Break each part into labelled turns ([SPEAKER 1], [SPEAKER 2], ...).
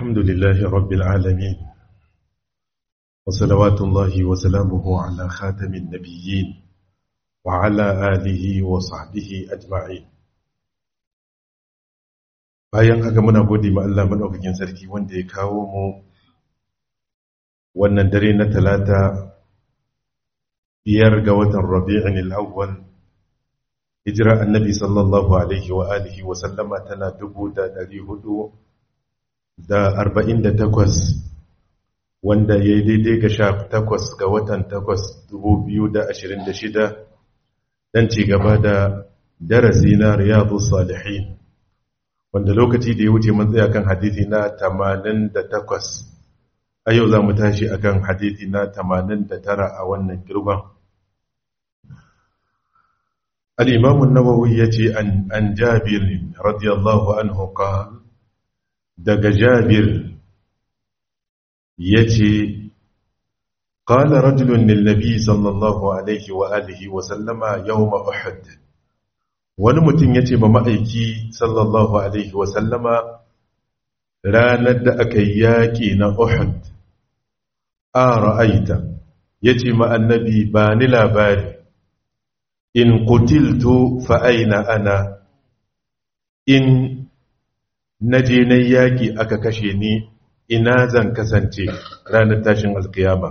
[SPEAKER 1] الحمد لله رب العالمين وصلوات الله وسلامه على خاتم النبيين وعلى آله وصحبه أجمعين bayan haka muna gode ma Allah madaukakin sarki wanda ya kawo mu wannan dare na talata biyar ga watan Rabi'in al-awwal hijira annabi sallallahu alaihi wa alihi wa sallama tana dubu da ɗari hudu da arba'in da takwas wanda ya yi daidai ga sha takwas ga watan takwas dubu biyu da ashirin da shida don ci gaba da darasi na riyadu salihin wanda lokaci da ya wuce mun tsaya kan hadithi na tamanin da takwas a yau za mu tashi akan hadithi na tamanin da tara a wannan girban الإمام النووي يتي عن, عن جابر رضي الله عنه قال دق جابر يتي قال رجل للنبي صلى الله عليه وآله وسلم يوم أحد ونمتن يتي بمأيكي صلى الله عليه وسلم راند أكياكي أحد آرأيت يتي مع النبي بان لا باري in kutiltu fa aina ana in naje na yaki aka kashe ni ina zan kasance ranar tashin alkiyama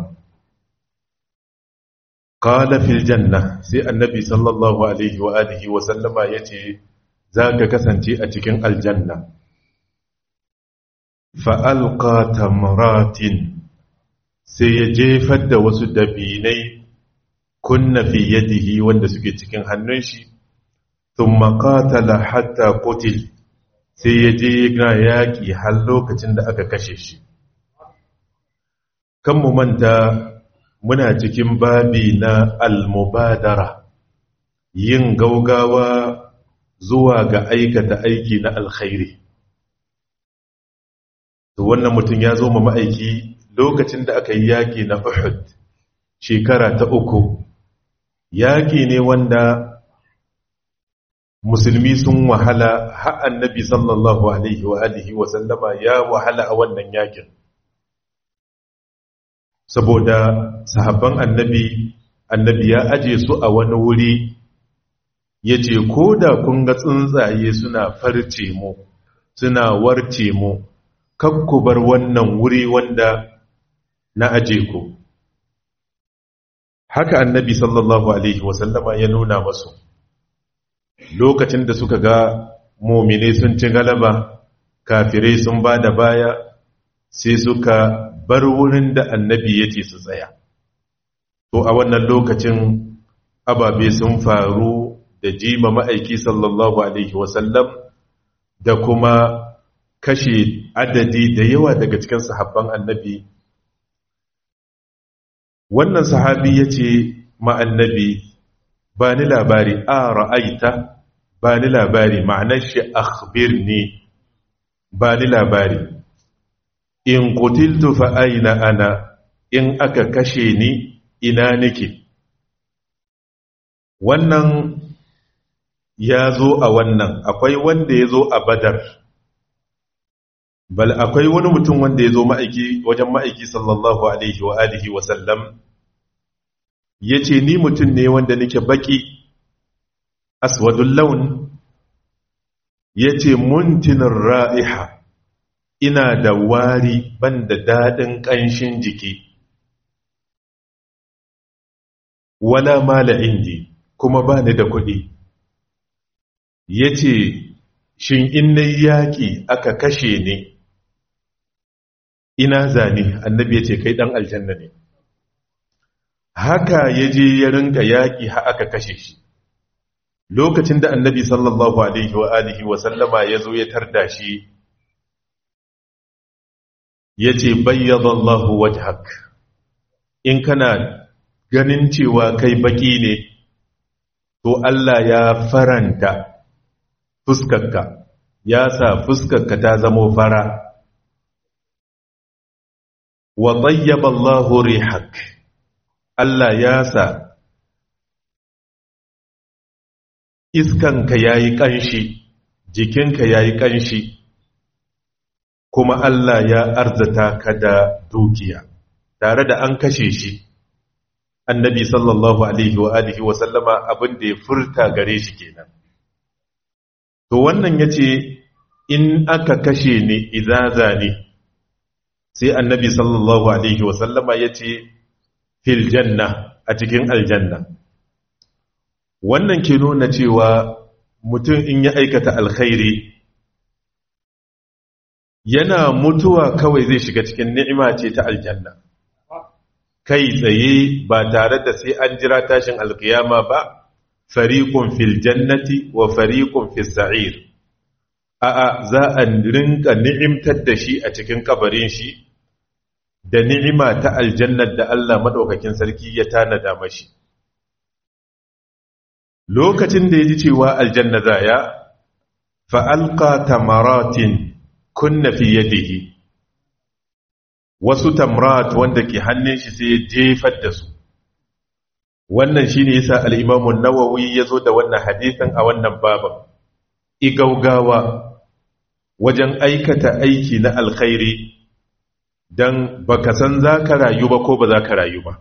[SPEAKER 1] qala fil janna sai annabi sallallahu alaihi wa alihi wa sallama yace zaka kasance a cikin aljanna fa alqa tamratin sai ya jefar da wasu dabinai kunna fi yadihi wanda suke cikin hannun shi thumma qatala hatta qutil sai ya je ga yaki har lokacin da aka kashe shi kan mu manta muna cikin babi na al-mubadara yin gaugawa zuwa ga aikata aiki na alkhairi to wannan mutum ya zo ma ma'aiki lokacin da aka yi yaki na Uhud shekara ta uku yaƙi ne wanda musulmi sun wahala har annabi sallallahu alaihi wa alihi wa sallama ya wahala a wannan yaƙin saboda sahabban annabi annabi ya aje su a wani wuri ya ce ko da kun ga tsuntsaye suna farce mu suna warce mu kakkubar wannan wuri wanda na aje ku haka annabi sallallahu alaihi wasallama ya nuna masu lokacin da suka ga mumine sun ci galaba kafirai sun ba da baya sai suka bar wurin da annabi ya ce su tsaya to a wannan lokacin ababe sun faru da jima ma'aiki sallallahu alaihi wasallam da kuma kashe adadi da yawa daga cikin sahabban annabi wannan sahabi ya ce ma'annabi ba ni labari a ra'aita ba ni labari ma'anar shi akhbir ne ba ni labari in kutiltu fa'aina ana in aka kashe ni ina nake wannan ya zo a wannan akwai wanda ya zo a badar bal akwai wani mutum wanda ya zo ma'aiki wajen ma'aiki sallallahu alaihi wa alihi wa sallam ya ce ni mutum ne wanda nake baki aswadun laun ya ce muntinin ra'iha ina da wari ban da daɗin ƙanshin jiki wala mala indi kuma ba ni da kuɗi ya ce shin in na yaƙi aka kashe ne ina zane annabi ya ce kai ɗan aljanna ne haka ya je ya rinka yaƙi ha aka kashe shi lokacin da annabi sallallahu alaihi wa alihi wa sallama ya zo ya tarda shi ya ce bayyadallahu wajhak in kana ganin cewa kai baki ne to Allah ya faranta fuskarka ya sa fuskarka ta zamo fara wa tayyaba Allahu rihak Allah ya sa iskanka yayi kanshi jikinka yayi kanshi kuma Allah ya arzata ka da dukiya tare da an kashe shi annabi sallallahu alaihi wa alihi wa sallama abin da ya furta gare shi kenan to wannan yace in aka kashe ni izaza ne sai annabi sallallahu alaihi wa sallama yace fil janna a cikin aljanna wannan ke nuna cewa mutum in ya aikata alkhairi yana mutuwa kawai zai shiga cikin ni'ima ce ta aljanna kai tsaye ba tare da sai an jira tashin alkiyama ba fariqun fil jannati wa fariqun fis sa'ir a'a za a rinka ni'imtar da shi a cikin kabarin shi da ni'ima ta aljannar da Allah madaukakin sarki ya tanada mashi lokacin da ya ji cewa aljanna zaya fa alqa tamaratin kunna fi yadihi wasu tamrat wanda ke hannun shi sai ya jefar da su wannan shine yasa al-Imam an-Nawawi yazo da wannan hadisin a wannan baban igaugawa wajen aikata aiki na alkhairi dan baka san zaka rayu ba ko ba zaka rayu ba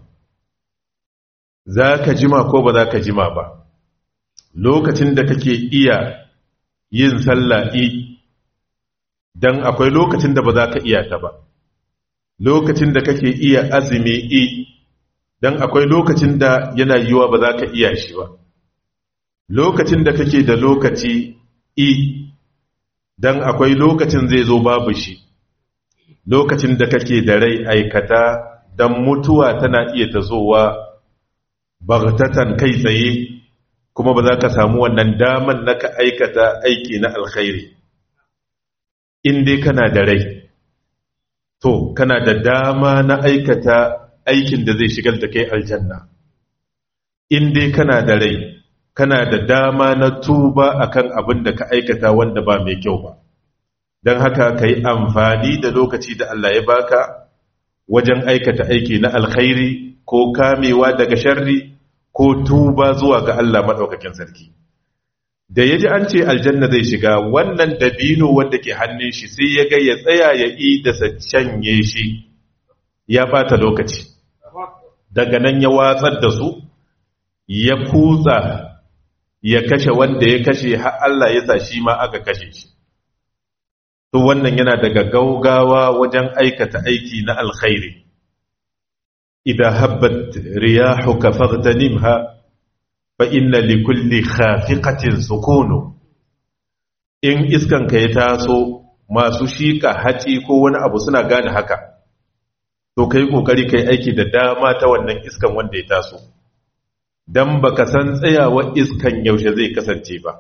[SPEAKER 1] zaka jima ko ba zaka jima ba lokacin da kake iya yin salla'i dan akwai lokacin da ba za ka iya ta ba lokacin da kake iya azumi i dan akwai lokacin da yana yiwa ba za ka iya shi ba lokacin da kake da lokaci i dan akwai lokacin zai zo babu shi lokacin da kake da rai aikata dan mutuwa tana iya tazowa bagtatan kai tsaye kuma ba za ka samu wannan daman na ka aikata aiki na alkhairi in dai kana da rai to kana da dama na aikata aikin da zai shigar da kai aljanna in dai kana da rai kana da dama na tuba akan abin da ka aikata wanda ba mai kyau ba don haka ka yi amfani da lokaci da Allah ya baka wajen aikata aiki na alkhairi ko kamewa daga sharri ko tuba zuwa ga Allah maɗaukakin sarki da ya ji an ce aljanna zai shiga wannan dabino wanda ke hannun shi sai ya ga ya tsaya ya yi da canye shi ya bata lokaci daga nan ya watsar da su ya kutsa ya kashe wanda ya kashe har Allah ya sa shi ma aka kashe shi to wannan yana daga gaugawa wajen aikata aiki na alkhairi idan habbat riyahuka faghtanimha fa inna likulli khafiqatin sukunu in iskan ka ya taso masu shika haci ko wani abu suna gane haka to kai kokari kai aiki da dama ta wannan iskan wanda ya taso dan baka san tsayawar iskan yaushe zai kasance ba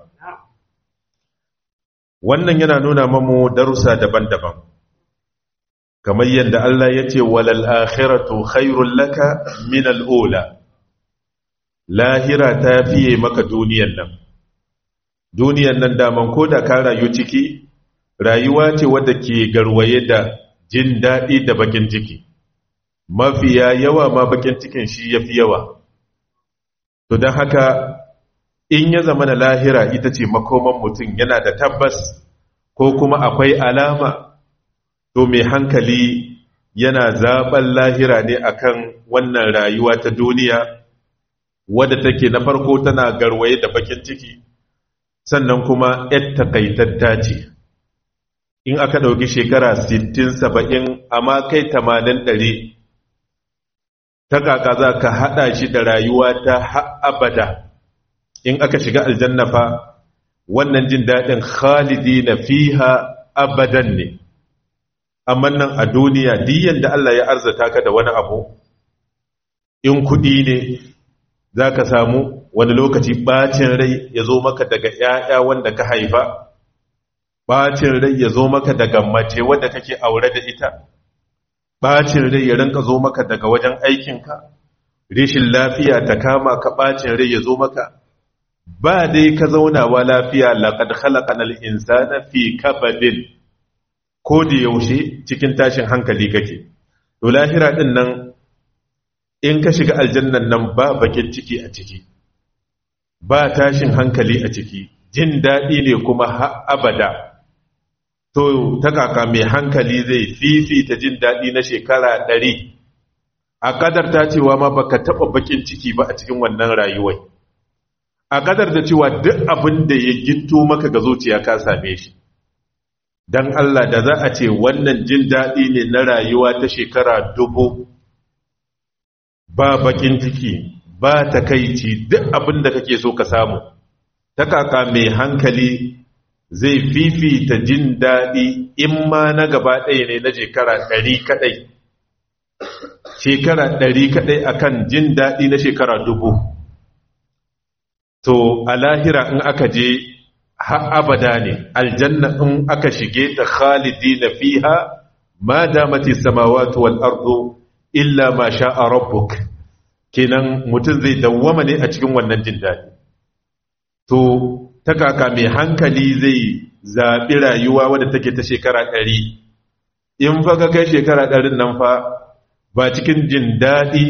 [SPEAKER 1] wannan yana nuna mamu darussa daban-daban kamar yadda Allah ya ce walal akhiratu khairul laka min al'ula lahira ta fiye maka duniyan nan duniyan nan daman ko da ka rayu ciki rayuwa ce wadda ke garwaye da jin daɗi da bakin ciki mafiya yawa ma bakin cikin shi ya fi yawa to don haka in ya zama na lahira ita ce makoman mutum yana da tabbas ko kuma akwai alama to mai hankali yana zaɓen lahira ne akan wannan rayuwa ta duniya wadda take na farko tana garwaye da bakin ciki sannan kuma ‘yar takaitatta ce in aka ɗauki shekara 60-70 amma kai 80-100 ta kaka za ka haɗa shi da rayuwa ta abada in aka shiga aljanna fa wannan jin daɗin khalidi na fiha abadan ne amma nan a duniya diyan da Allah ya arzata ka da wani abu in kuɗi ne za ka samu wani lokaci ɓacin rai ya zo maka daga ‘ya'ya wanda ka haifa ɓacin rai ya zo maka daga mace wadda kake aure da ita ɓacin rai ya rinka zo maka daga wajen aikinka rishin lafiya ta kama ka ɓacin rai ya zo maka ba dai ka zaunawa lafiya laƙad halakanal insana fi kabadin ko da yaushe cikin tashin hankali kake to lahira din nan in ka shiga aljannan nan ba bakin ciki a ciki ba tashin hankali a ciki jin daɗi ne kuma har abada to ta kaka mai hankali zai fifita jin daɗi na shekara ɗari a ƙadar ta cewa ma baka taɓa bakin ciki ba a cikin wannan rayuwai a ƙadar da cewa duk abin da ya gito maka ga zuciya ka same shi don Allah da za a ce wannan jin daɗi ne na rayuwa ta shekara dubu ba bakin ciki ba takaici duk abin da kake so ka samu ta kaka mai hankali zai fifita jin daɗi in ma na gaba ɗaya ne na shekara ɗari kaɗai shekara ɗari kaɗai akan jin daɗi na shekara dubu to a lahira in aka je har abada ne aljanna in aka shige ta khalidi na fiha ma damati samawati wal ardu illa ma sha'a rabbuk kenan mutum zai dawwama ne a cikin wannan jin daɗi to ta kaka mai hankali zai zaɓi rayuwa wadda take ta shekara ɗari in fa ka kai shekara ɗarin nan fa ba cikin jin daɗi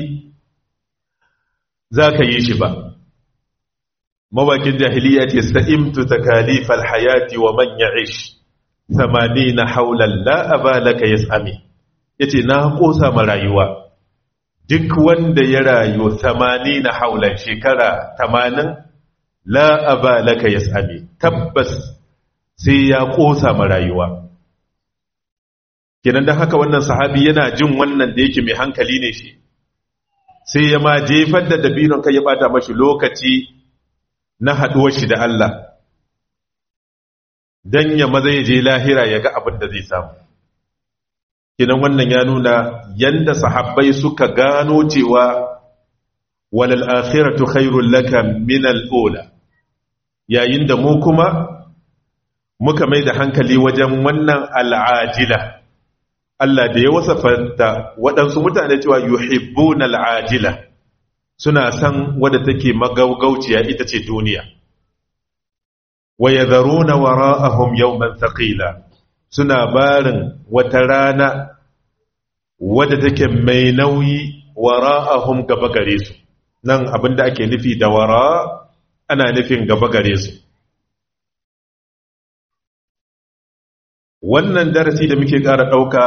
[SPEAKER 1] za ka yi shi ba mawakin jahiliya ce sa'imtu ta kalifar hayati wa manya ish samani na haular la'aba laka ya sami ya ce na ƙosa ma rayuwa duk wanda ya rayu samani na haular shekara tamanin la'aba laka ya sami tabbas sai ya ƙosa ma rayuwa kenan don haka wannan sahabi yana jin wannan da yake mai hankali ne shi sai ya ma jefar da dabinon kai ya bata mashi lokaci na haɗuwar shi da Allah don ya maza ya je lahira ya ga abin da zai samu kenan wannan ya nuna yanda sahabbai suka gano cewa walal akhiratu khairul laka min al-ula yayin da mu kuma muka mai da hankali wajen wannan al'ajila Allah da ya wasafanta waɗansu mutane cewa yuhibbuna al'ajila suna san wadda take magaugauciya ita ce duniya wa yadharuna wara'ahum yawman thaqila suna barin wata rana wadda take mai nauyi wara'ahum gaba gare su nan abinda ake nufi da wara ana nufin gaba gare su wannan darasi da muke ƙara ɗauka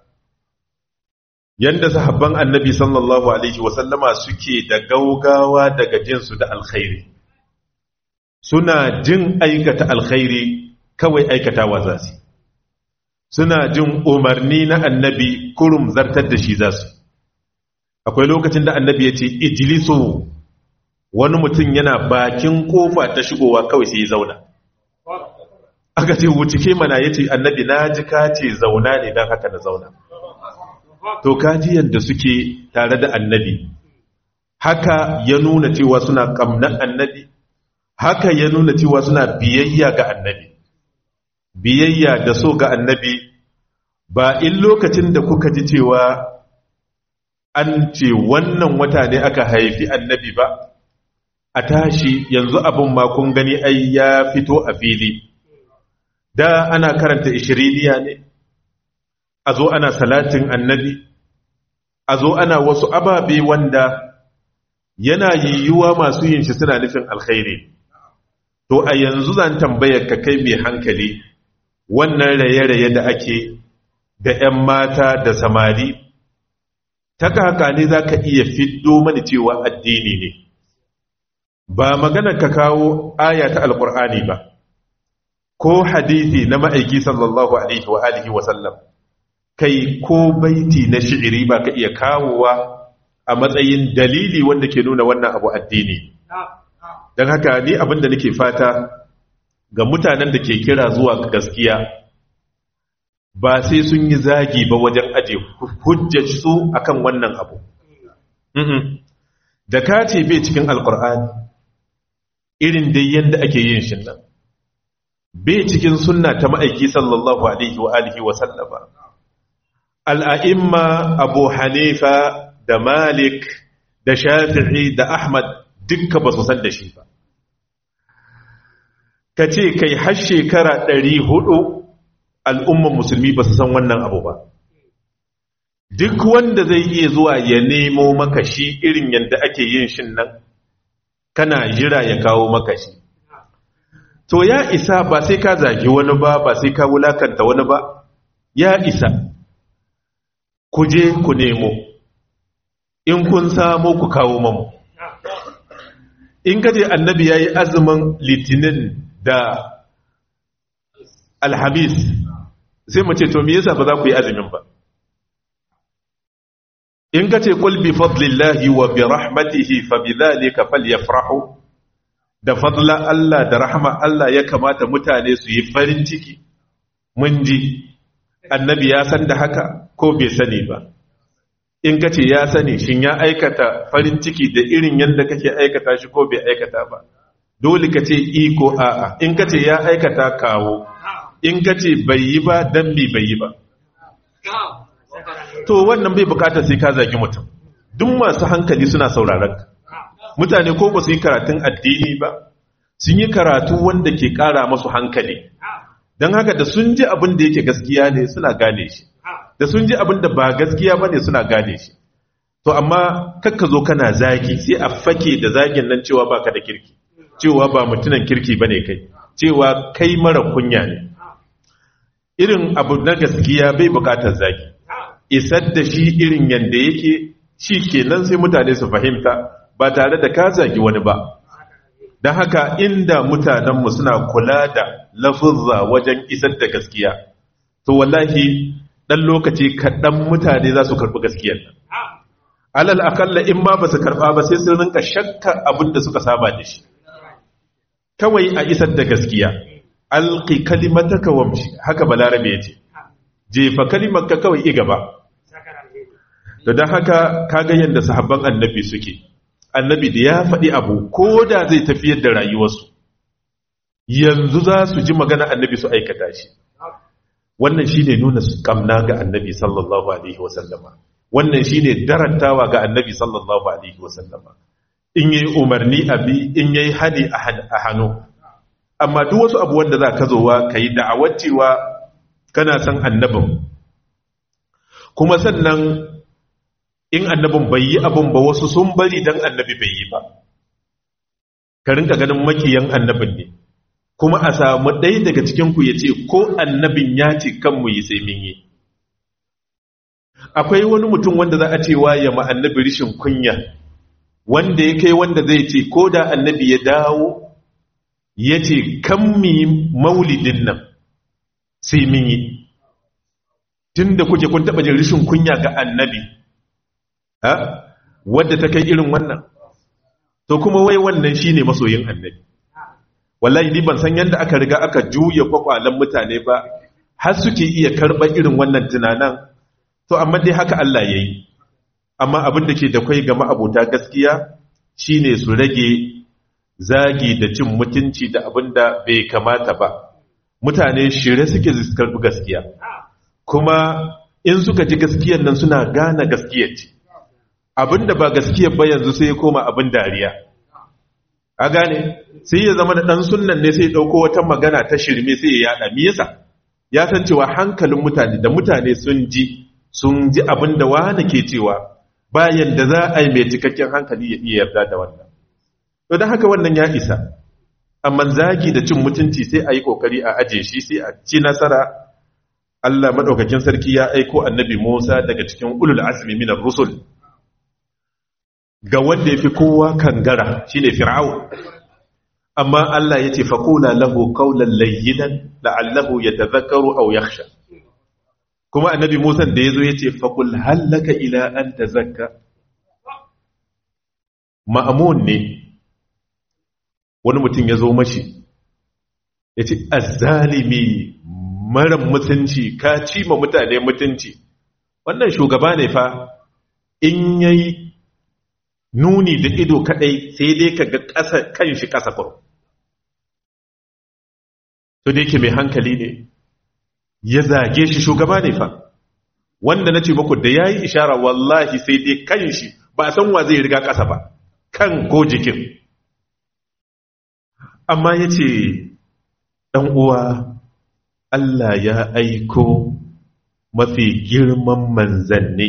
[SPEAKER 1] yadda sahabban annabi sallallahu alaihi wasallama suke da gaugawa daga jinsu da alkhairi suna jin aikata alkhairi kawai aikatawa za su suna jin umarni na annabi kurum zartar da shi za su akwai lokacin da annabi ya ce ijiliso wani mutum yana bakin kofa ta shigowa kawai sai ya zauna aka ce wucike mana ya ce annabi na ji ka ce zauna ne don haka na zauna to kaji yadda suke tare da annabi haka ya nuna cewa suna kamnan annabi haka ya nuna cewa suna biyayya ga annabi biyayya da so ga annabi ba in lokacin da kuka ji cewa an ce wannan wata ne aka haifi annabi ba a tashi yanzu abin ma kun gani ai ya fito a fili da ana karanta ishiriniya ne a zo ana salatin annabi a zo ana wasu ababe wanda yana yiwuwa masu yin shi suna nufin alkhairi to a yanzu zan tambayar ka kai mai hankali wannan raye-raye da ake da 'yan mata da samari ta kaka ne za ka iya fiddo mani cewa addini ne ba magana ka kawo aya ta alkur'ani ba ko hadithi na ma'aiki sallallahu alaihi wa alihi wa sallam kai ko baiti na shi'iri ba ka iya kawowa a matsayin dalili wanda ke nuna wannan abu addini don haka ni abin da nake fata ga mutanen da ke kira zuwa gaskiya ba sai sun yi zagi ba wajen aje hujjar su akan wannan abu da ka ce bai cikin alkur'ani irin dai yadda ake yin shi nan bai cikin sunna ta ma'aiki sallallahu alaihi wa alihi wa sallama al'a'imma abu hanifa da malik da shafi'i da ahmad dukka ba su san da shi ba ka ce kai har shekara ɗari hudu al'umman musulmi ba su san wannan abu ba duk wanda zai iya zuwa ya nemo maka shi irin yadda ake yin shin nan kana jira ya kawo maka shi to ya isa ba sai ka zagi wani ba ba sai ka wulakanta wani ba ya isa ku je ku nemo in kun samu ku kawo mamu in kaje annabi ya yi azumin litinin da alhamis sai mu ce to me yasa ba za ku yi azumin ba in kace qul bi fadlillahi wa bi rahmatihi fa bidhalika falyafrahu da fadla Allah da rahma Allah ya kamata mutane su yi farin ciki mun ji annabi ya san da haka ko bai sani ba in kace ya sani shin ya aikata farin ciki da irin yadda kake aikata shi ko bai aikata ba dole ka ce iko a'a in kace ya aikata kawo in kace bai yi ba dan bi bai yi ba to wannan bai bukata sai ka zagi mutum duk masu hankali suna sauraron ka mutane ko ba su yi karatun addini ba sun yi karatu wanda ke kara masu hankali don haka da sun ji abin da yake gaskiya ne suna gane shi da sun ji abin da ba gaskiya ba ne suna gane shi to amma kakka zo kana zagi sai a fake da zagin nan cewa baka da kirki cewa ba mutunan kirki ba ne kai cewa kai mara kunya ne irin abu na gaskiya bai bukatar zagi isar da shi irin yadda yake shi kenan sai mutane su fahimta ba tare da ka zagi wani ba don haka inda mutanenmu suna kula da lafuzza wajen isar da gaskiya to wallahi ɗan lokaci kaɗan mutane za su karɓi gaskiyar nan alal akalla in ma ba su karɓa ba sai sun rinka shakka abin da suka saba da shi kawai a isar da gaskiya alƙi kalimataka wamshi haka balarabe ya ce jefa kalimarka kawai i gaba da don haka kaga yadda sahabban annabi suke annabi da ya faɗi abu ko da zai tafiyar da rayuwarsu yanzu za su ji magana annabi su aikata shi wannan shi ne nuna kamna ga annabi sallallahu alaihi wasallama wannan shi ne darantawa ga annabi sallallahu alaihi wasallama in yi umarni abi in yi hali a hannu amma duk wasu abu wanda za ka zowa ka yi da'awar cewa kana san annabin kuma sannan in annabin bai yi abin ba wasu sun bari don annabi bai yi ba ka rinka ganin makiyan annabin ne kuma a samu ɗaya daga cikinku ya ce ko annabin ya ce kanmu yi sai min yi akwai wani mutum wanda za a ce ya ma annabi rishin kunya wanda ya kai wanda zai ce ko da annabi ya dawo ya ce kan mi maulidin nan sai min yi tun da kuke kun taɓa jin rishin kunya ga annabi ha wadda ta kai irin wannan to kuma wai wannan shine masoyin annabi wallahi ni ban san yadda aka riga aka juya kwakwalan mutane ba har suke iya karɓar irin wannan tunanan to amma dai haka Allah ya yi amma abin da ke da kwai ga ma'abota gaskiya shine su rage zagi da cin mutunci da abin da bai kamata ba mutane shirye suke karɓi gaskiya kuma in suka ji gaskiyar nan suna gane gaskiyar ce abin da ba gaskiyar ba yanzu sai ya koma abin dariya a gane sai ya zama da ɗan sunan ne sai ya ɗauko wata magana ta shirme sai ya yada me yasa ya san cewa hankalin mutane da mutane sun ji sun ji abin da wani ke cewa bayan da za a yi mai cikakken hankali ya iya yarda da wannan to don haka wannan ya isa amma zagi da cin mutunci sai a yi kokari a aje shi sai a ci nasara Allah madaukakin sarki ya aiko annabi Musa daga cikin ulul azmi minar rusul ga wanda ya fi kowa kangara shi ne fir'au amma Allah ya ce faƙula lahu kaunan layyinan la'allahu ya tazakaru au yaksha kuma annabi musan da ya zo ya ce faƙul hallaka ila an tazakka ma'amun ne wani mutum ya zo mashi ya ce azzalimi mara mutunci ka ci ma mutane mutunci wannan shugaba ne fa in yayi nuni da ido kadai sai dai ka ga ƙasa kan shi ƙasa kuro to da yake mai hankali ne ya zage shi shugaba ne fa wanda na ce muku da ya yi ishara wallahi sai dai kan shi ba san wa zai riga ƙasa ba kan ko jikin amma ya ce uwa Allah ya aiko mafi girman manzanni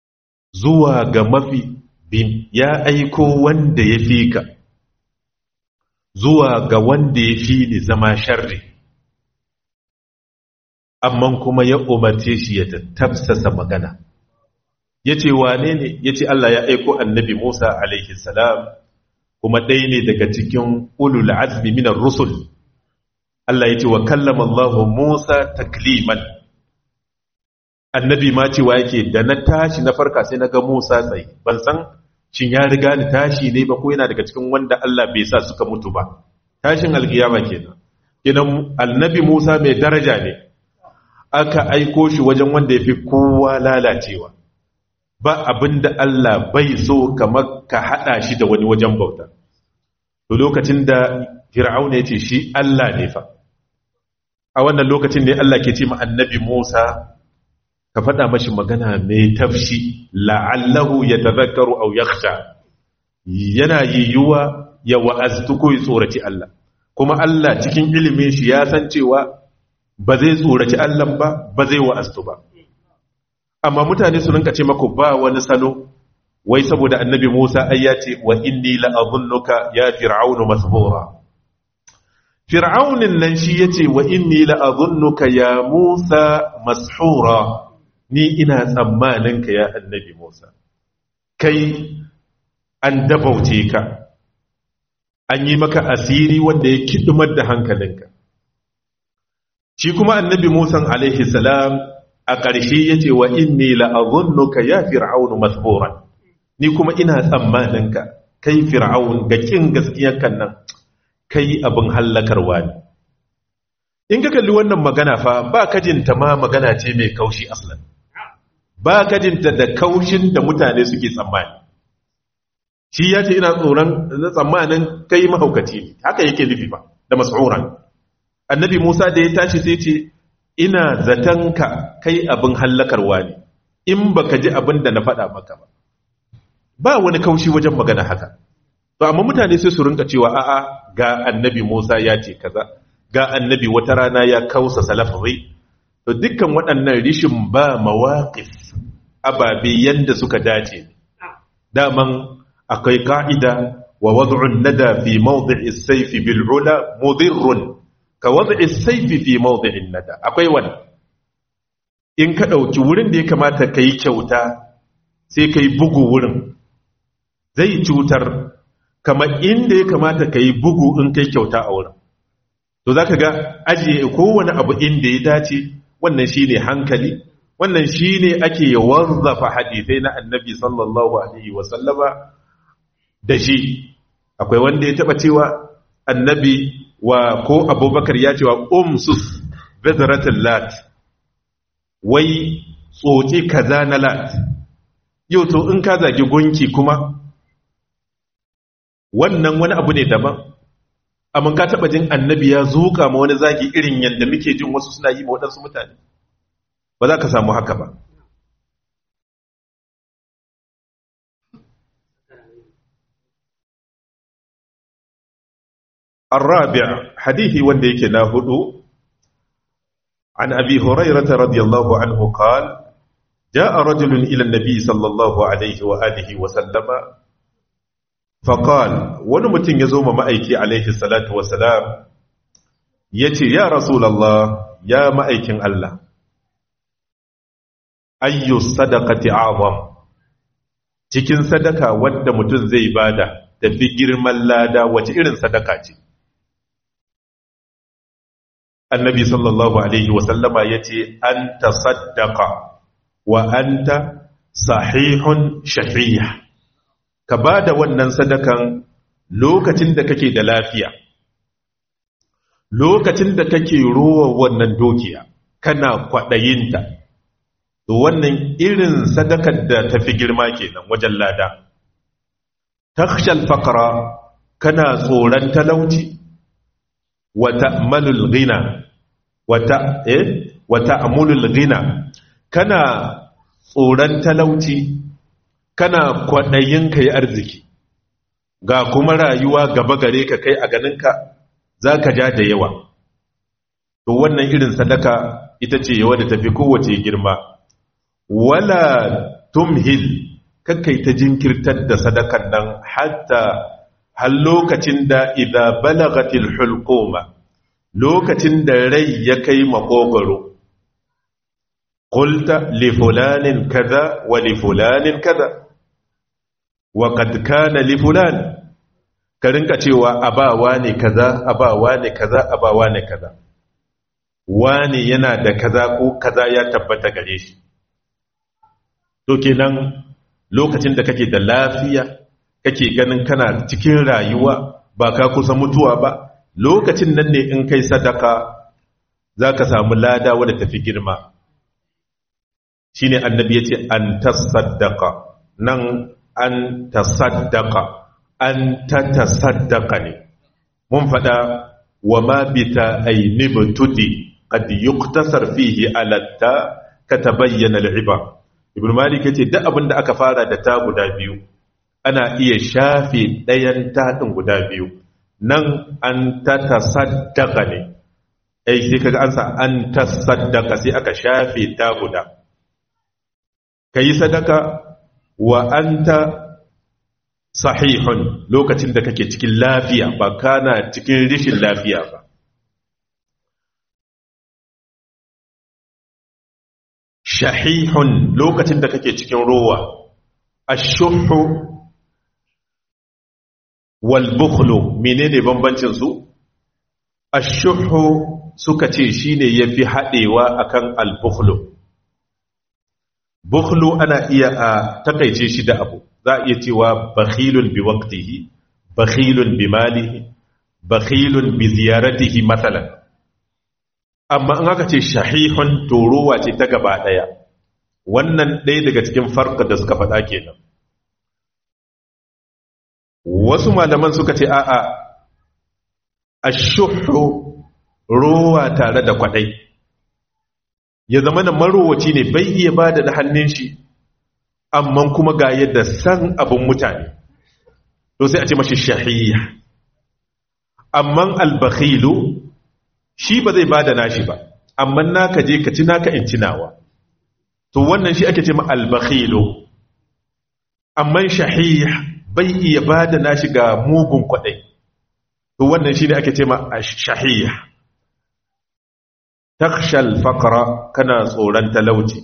[SPEAKER 1] zuwa ga mafi bin ya aiko wanda ya fi ka zuwa ga wanda ya fi ni zama sharri amma kuma ya umarce shi ya tafsasa magana ya ce wane ne ya ce Allah ya aiko annabi Musa alaihi salam kuma ɗaya ne daga cikin ulul azmi minar rusul Allah ya ce wa kallama Allah Musa takliman annabi ma cewa yake da na tashi na farka sai na ga Musa tsaye ban san shin ya riga ni tashi ne ba ko yana daga cikin wanda Allah bai sa suka mutu ba tashin alkiyama kenan kenan annabi Musa mai daraja ne aka aiko shi wajen wanda yafi kowa lalacewa ba abinda Allah bai so kamar ka hada shi da wani wajen bauta to lokacin da Fir'auna ya ce shi Allah ne fa a wannan lokacin ne Allah ke ce ma annabi Musa ka faɗa mashi magana mai tafshi la'allahu ya tazakaru au yakhsha yana yiwuwa ya wa'aztu ko ya tsoraci Allah kuma Allah cikin ilimin shi ya san cewa ba zai tsoraci Allah ba ba zai wa'aztu ba amma mutane su rinka ce maku ba wani salo wai saboda annabi Musa ai ya ce wa inni la'adhunnuka ya fir'aunu masbura fir'aunin nan shi yace wa inni la'adhunnuka ya Musa mashura ni ina tsammanin ka ya annabi Musa kai an dabauce ka an yi maka asiri wanda ya kidumar da hankalinka shi kuma annabi Musa alaihi salam a ƙarshe yace wa inni la'adhunnuka ya fir'aunu masburan ni kuma ina tsammanin ka kai fir'aun ga kin gaskiyar kan nan kai abin hallakarwa ne in ka kalli wannan magana fa ba kajinta ma magana ce mai kaushi aslan ba kajinta da kaushin da mutane suke tsammani shi ya ce ina tsoron tsammanin kai mahaukaci ne haka yake nufi ba da mas'uran annabi musa da ya tashi sai ce ina zaton ka kai abin hallakarwa ne in baka ji abin da na faɗa maka ba ba wani kaushi wajen magana haka to amma mutane sai su rinka cewa a'a ga annabi musa ya ce kaza ga annabi wata rana ya kausa salafi to dukkan waɗannan rishin ba mawaƙif ababe yanda suka dace daman akwai ka'ida wa wad'un nada fi mawdi'i as-sayf bil ula mudirrun ka wad'i as-sayf fi mawdi'in nada akwai wani in ka dauki wurin da ya kamata kai kyauta sai kai bugu wurin zai cutar kamar inda ya kamata kai bugu in kai kyauta a wurin to zaka ga ajiye kowane abu inda ya dace wannan shine hankali wannan shine ake warzafa hadisai na annabi sallallahu alaihi wasallama da shi akwai wanda ya taba cewa annabi wa ko abubakar ya cewa umsus bezaratul lat wai tsoci kaza na lat yau to in ka zagi gunki kuma wannan wani abu ne daban amma ka taba jin annabi ya zuka ma wani zagi irin yadda muke jin wasu suna yi ma waɗansu mutane ba za ka samu haka ba الرابع حديث ونديك ناهدو عن أبي هريرة رضي الله عنه قال جاء رجل إلى النبي صلى الله عليه وآله وسلم فقال ونمتن يزوم مأيكي عليه الصلاة والسلام يتي يا رسول الله يا مأيكين الله أي الصدقة أعظم cikin sadaka wadda mutum zai bada tafi girman lada wace irin sadaka ce annabi sallallahu alaihi wasallama ya ce an ta saddaka wa an ta sahihun shafiya ka ba da wannan sadakan lokacin da kake da lafiya lokacin da kake rowa wannan dokiya kana kwaɗayinta to wannan irin sadakar da tafi girma kenan wajen lada takshal faqra kana tsoron talauci wa ta'malul ghina wata eh wata amulul ghina kana tsoron talauci kana kwadayin kai arziki ga kuma rayuwa gaba gare ka kai a ganinka zaka ja da yawa to wannan irin sadaka ita ce yawa da tafi kowace girma wala tumhil kakkai ta jinkirtar da sadakan nan hatta har lokacin da idza balagatil hulquma lokacin da rai ya kai makogoro qulta li fulanin kaza wa li fulanin kaza wa qad kana li fulan ka rinka cewa abawa ne kaza abawa ne kaza abawa ne kaza wani yana da kaza ko kaza ya tabbata gare shi to kenan lokacin da kake da lafiya kake ganin kana cikin rayuwa ba ka kusa mutuwa ba lokacin nan ne in kai sadaka za ka samu lada wadda tafi girma shi ne annabi ya ce an tasaddaka nan an tasaddaka an ta tasaddaka ne mun fada wa ma bita ainihin tudi qad yuktasar fihi alatta ka tabayyana al'iba ibn malik yace duk abin da aka fara da ta guda biyu ana iya shafe ɗayan taɗin guda biyu nan an ta tasaddaka ne ai sai kaga an sa an tasaddaka sai aka shafe ta guda kai sadaka wa anta sahihun lokacin da kake cikin lafiya ba kana cikin rishin lafiya ba shahihun lokacin da kake cikin rowa ashuhu wal bukhlu menene bambancin su ashuhu suka ce shine yafi hadewa akan al bukhlu bukhlu ana iya a takaice shi da abu za a iya cewa bakhilun bi waqtihi bakhilun bi malihi bakhilun bi ziyaratihi matsalan amma an aka ce shahihun torowa ce ta gaba daya wannan ɗaya daga cikin farka da suka faɗa kenan wasu malaman suka ce a'a ashuhu rowa tare da kwaɗai ya zama da marowaci ne bai iya ba da hannun shi amma kuma ga yadda san abin mutane to sai a ce mashi shahiyya amma albakhilu shi ba zai bada nashi ba amma naka je ka ci naka in cinawa to wannan shi ake ce ma albakhilu amma shahiyya bai iya bada nashi ga mugun kwadai to wannan shi ne ake ce ma shahiyya takshal faqra kana tsoron talauci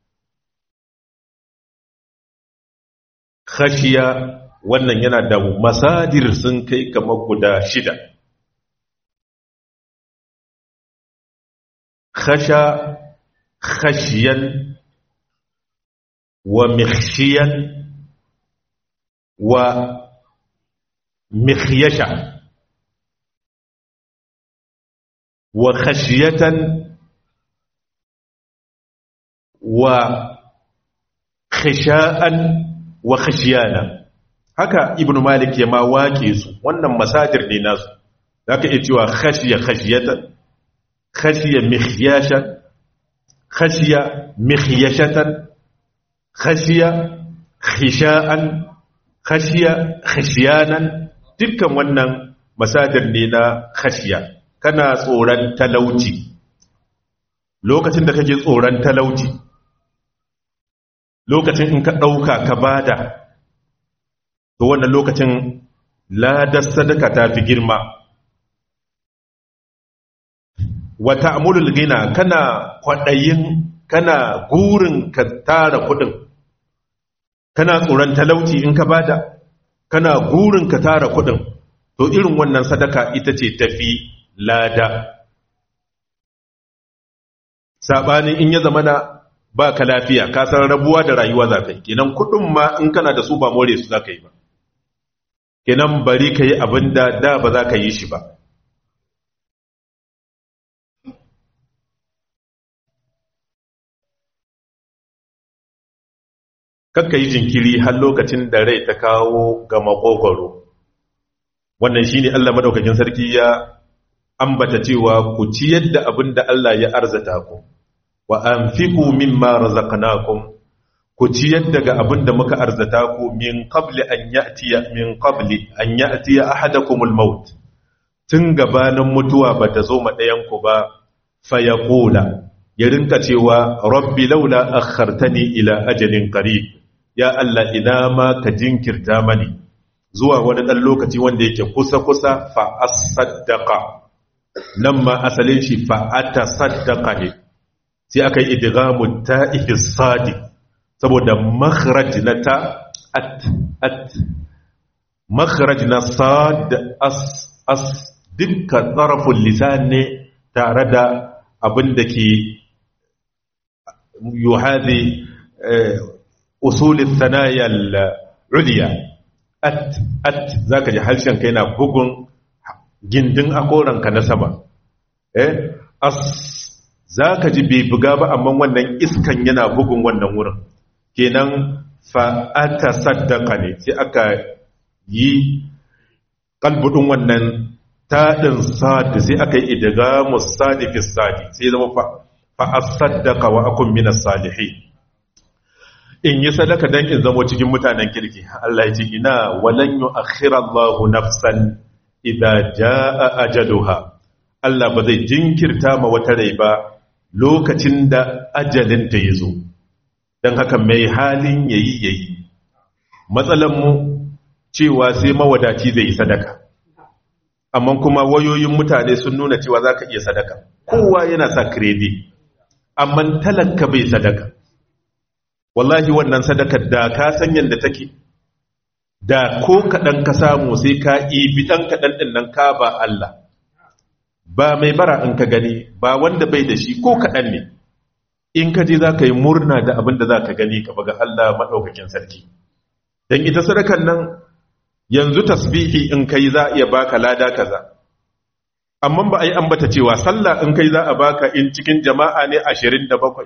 [SPEAKER 1] khashiya wannan yana da masadir sun kai kamar guda shida khasha khashiyan wa mikhshiyan wa mikhyasha wa khashiyatan wa khisha'an wa khashiyana haka ibnu malik ya ma wake su wannan masadir ne nasu zaka iya cewa khashiya khashiyatan khashiya mikhyashan khashiya mikhyashatan khashiya khisha'an khashiya khashiyanan dukkan wannan masadir ne na khashiya kana tsoron talauci lokacin da kake tsoron talauci lokacin in ka ɗauka ka bada to wannan lokacin ladar sadaka ta fi girma wata amulul gina kana kwaɗayin kana gurin ka tara kuɗin kana tsoron talauci in ka bada kana gurin ka tara kuɗin to irin wannan sadaka ita ce tafi lada saɓanin in ya zama na ba ka lafiya ka san rabuwa da rayuwa za ka yi kenan kuɗin ma in kana da su ba more su za ka yi ba kenan bari ka yi abin da da ba za ka yi shi ba kakka yi jinkiri har lokacin da rai ta kawo ga makogoro wannan shi ne allah madaukakin sarki ya ambata cewa ku ciyar da abin da allah ya arzata ku wa an fiku mimma razaqnakum ku ciyar daga abin da muka arzata ku min qabli an ya'tiya min qabli an ya'tiya ahadakumul maut tun gabanin mutuwa bata zo ma ɗayan ku ba fa yaqula ya rinka cewa rabbi laula akhartani ila ajalin qarib ya Allah ina ma ka jinkirta mani zuwa wani ɗan lokaci wanda yake kusa-kusa fa'asaddaka nan ma asalin shi fa'ata saddaka ne sai aka yi idigamu ta ihisadi saboda makharaj na ta at at makharaj na sad as as dukkan tsarafin lisan ne tare da abin da ke yuhadi usulin sanayar uliya at at zaka ji harshen kai na bugun gindin akoranka na sama eh as zaka ji bai buga ba amma wannan iskan yana bugun wannan wurin kenan fa ata saddaka ne sai aka yi kalbudin wannan taɗin sadi sai aka yi idigamu sadi fi sadi sai zama fa asaddaka wa akun minas salihin in yi sadaka dan in zamo cikin mutanen kirki Allah ya ce ina walan yu'akhkhira Allahu nafsan idza jaa ajaluha Allah ba zai jinkirta ma wata rai ba lokacin da ajalin ta yazo dan haka mai halin yayi yayi matsalan mu cewa sai mawadaci zai sadaka amma kuma wayoyin mutane sun nuna cewa zaka iya sadaka kowa yana sa credit amma talaka bai sadaka wallahi wannan sadakar da ka san yadda take da ko kaɗan ka samu sai ka ibi ɗan kaɗan ɗin nan ka ba Allah ba mai bara in ka gani ba wanda bai da shi ko kaɗan ne in ka je za ka yi murna da abin da za ka gani ka baga Allah maɗaukakin sarki don ita sadakar nan yanzu tasbihi in kai za a iya baka lada kaza amma ba a yi ambata cewa sallah in kai za a baka in cikin jama'a ne ashirin da bakwai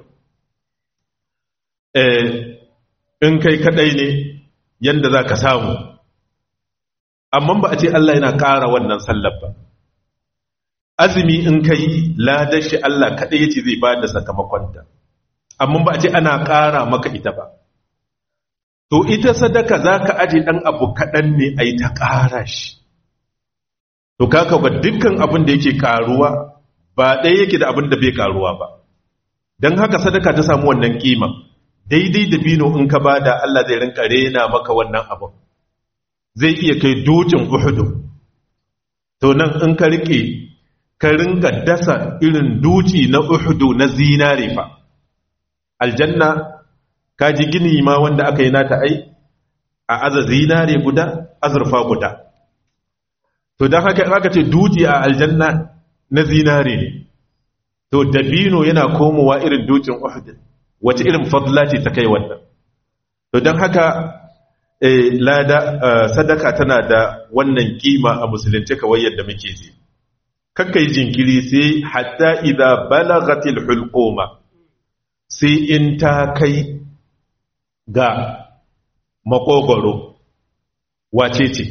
[SPEAKER 1] in kai kadai ne yadda za ka samu amma ba a ce Allah yana ƙara wannan sallar ba azumi in ka yi ladar shi Allah kadai ya ce zai ba da sakamakonta amma ba a ce ana ƙara maka ita ba to ita sadaka za ka aje ɗan abu kaɗan ne a yi ta ƙara shi to kaka ba dukkan abin da yake ƙaruwa ba ɗaya yake da abin da bai ƙaruwa ba don haka sadaka ta samu wannan ƙima daidai da bino in ka bada Allah zai rinka rena maka wannan abin zai iya kai dutsen uhudu to nan in ka rike ka rinka dasa irin duci na uhudu na zinare fa aljanna ka ji gini ma wanda aka yi nata ai a aza zinare guda azurfa guda to don haka aka ce duci a aljanna na zinare ne to dabino yana komowa irin dukin uhudu wace irin fadla ce ta kai wannan to don haka lada sadaka tana da wannan kima a musulunci kawai yadda muke ji kakkai jinkiri sai hatta idza balagatil hulquma sai in ta kai ga makogoro wace ce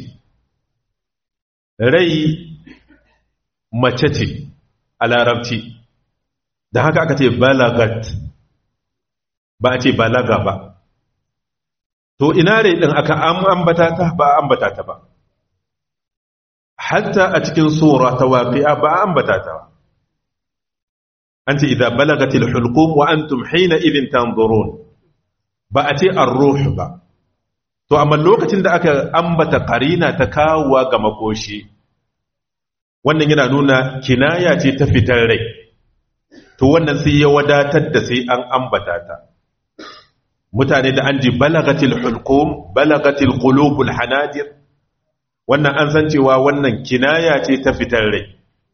[SPEAKER 1] rai mace ce a larabci da haka aka ce balagat ba a ce balaga ba to ina rai din aka ambata ta ba ambata ta ba hatta a cikin sura ta waqi'a ba ambata ta ba an ce idza balagatil hulqum wa antum hina idhin tanzurun ba a ce ar-ruh ba to amma lokacin da aka ambata qarina ta kawowa ga makoshi wannan yana nuna kinaya ce ta fitar rai to wannan sai ya wadatar da sai an ambata ta mutane da an ji balagatil hulqum balagatil qulubul hanadir wannan an san cewa wannan kinaya ce ta fitar rai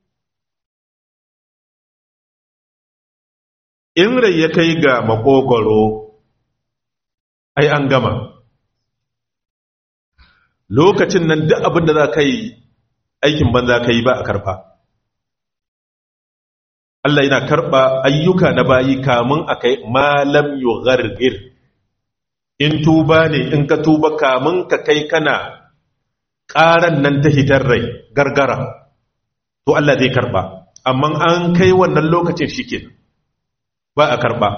[SPEAKER 1] in rai ya kai ga makogoro ai an gama lokacin nan duk abin da za ka yi aikin banza ka yi ba a karfa Allah yana karɓa ayyuka na bayi kamun a kai malam yughargir in tuba ne in ka tuba kamun ka kai kana ƙaran nan ta hitar rai gargara to Allah zai karɓa amma an kai wannan lokacin shi ba a karɓa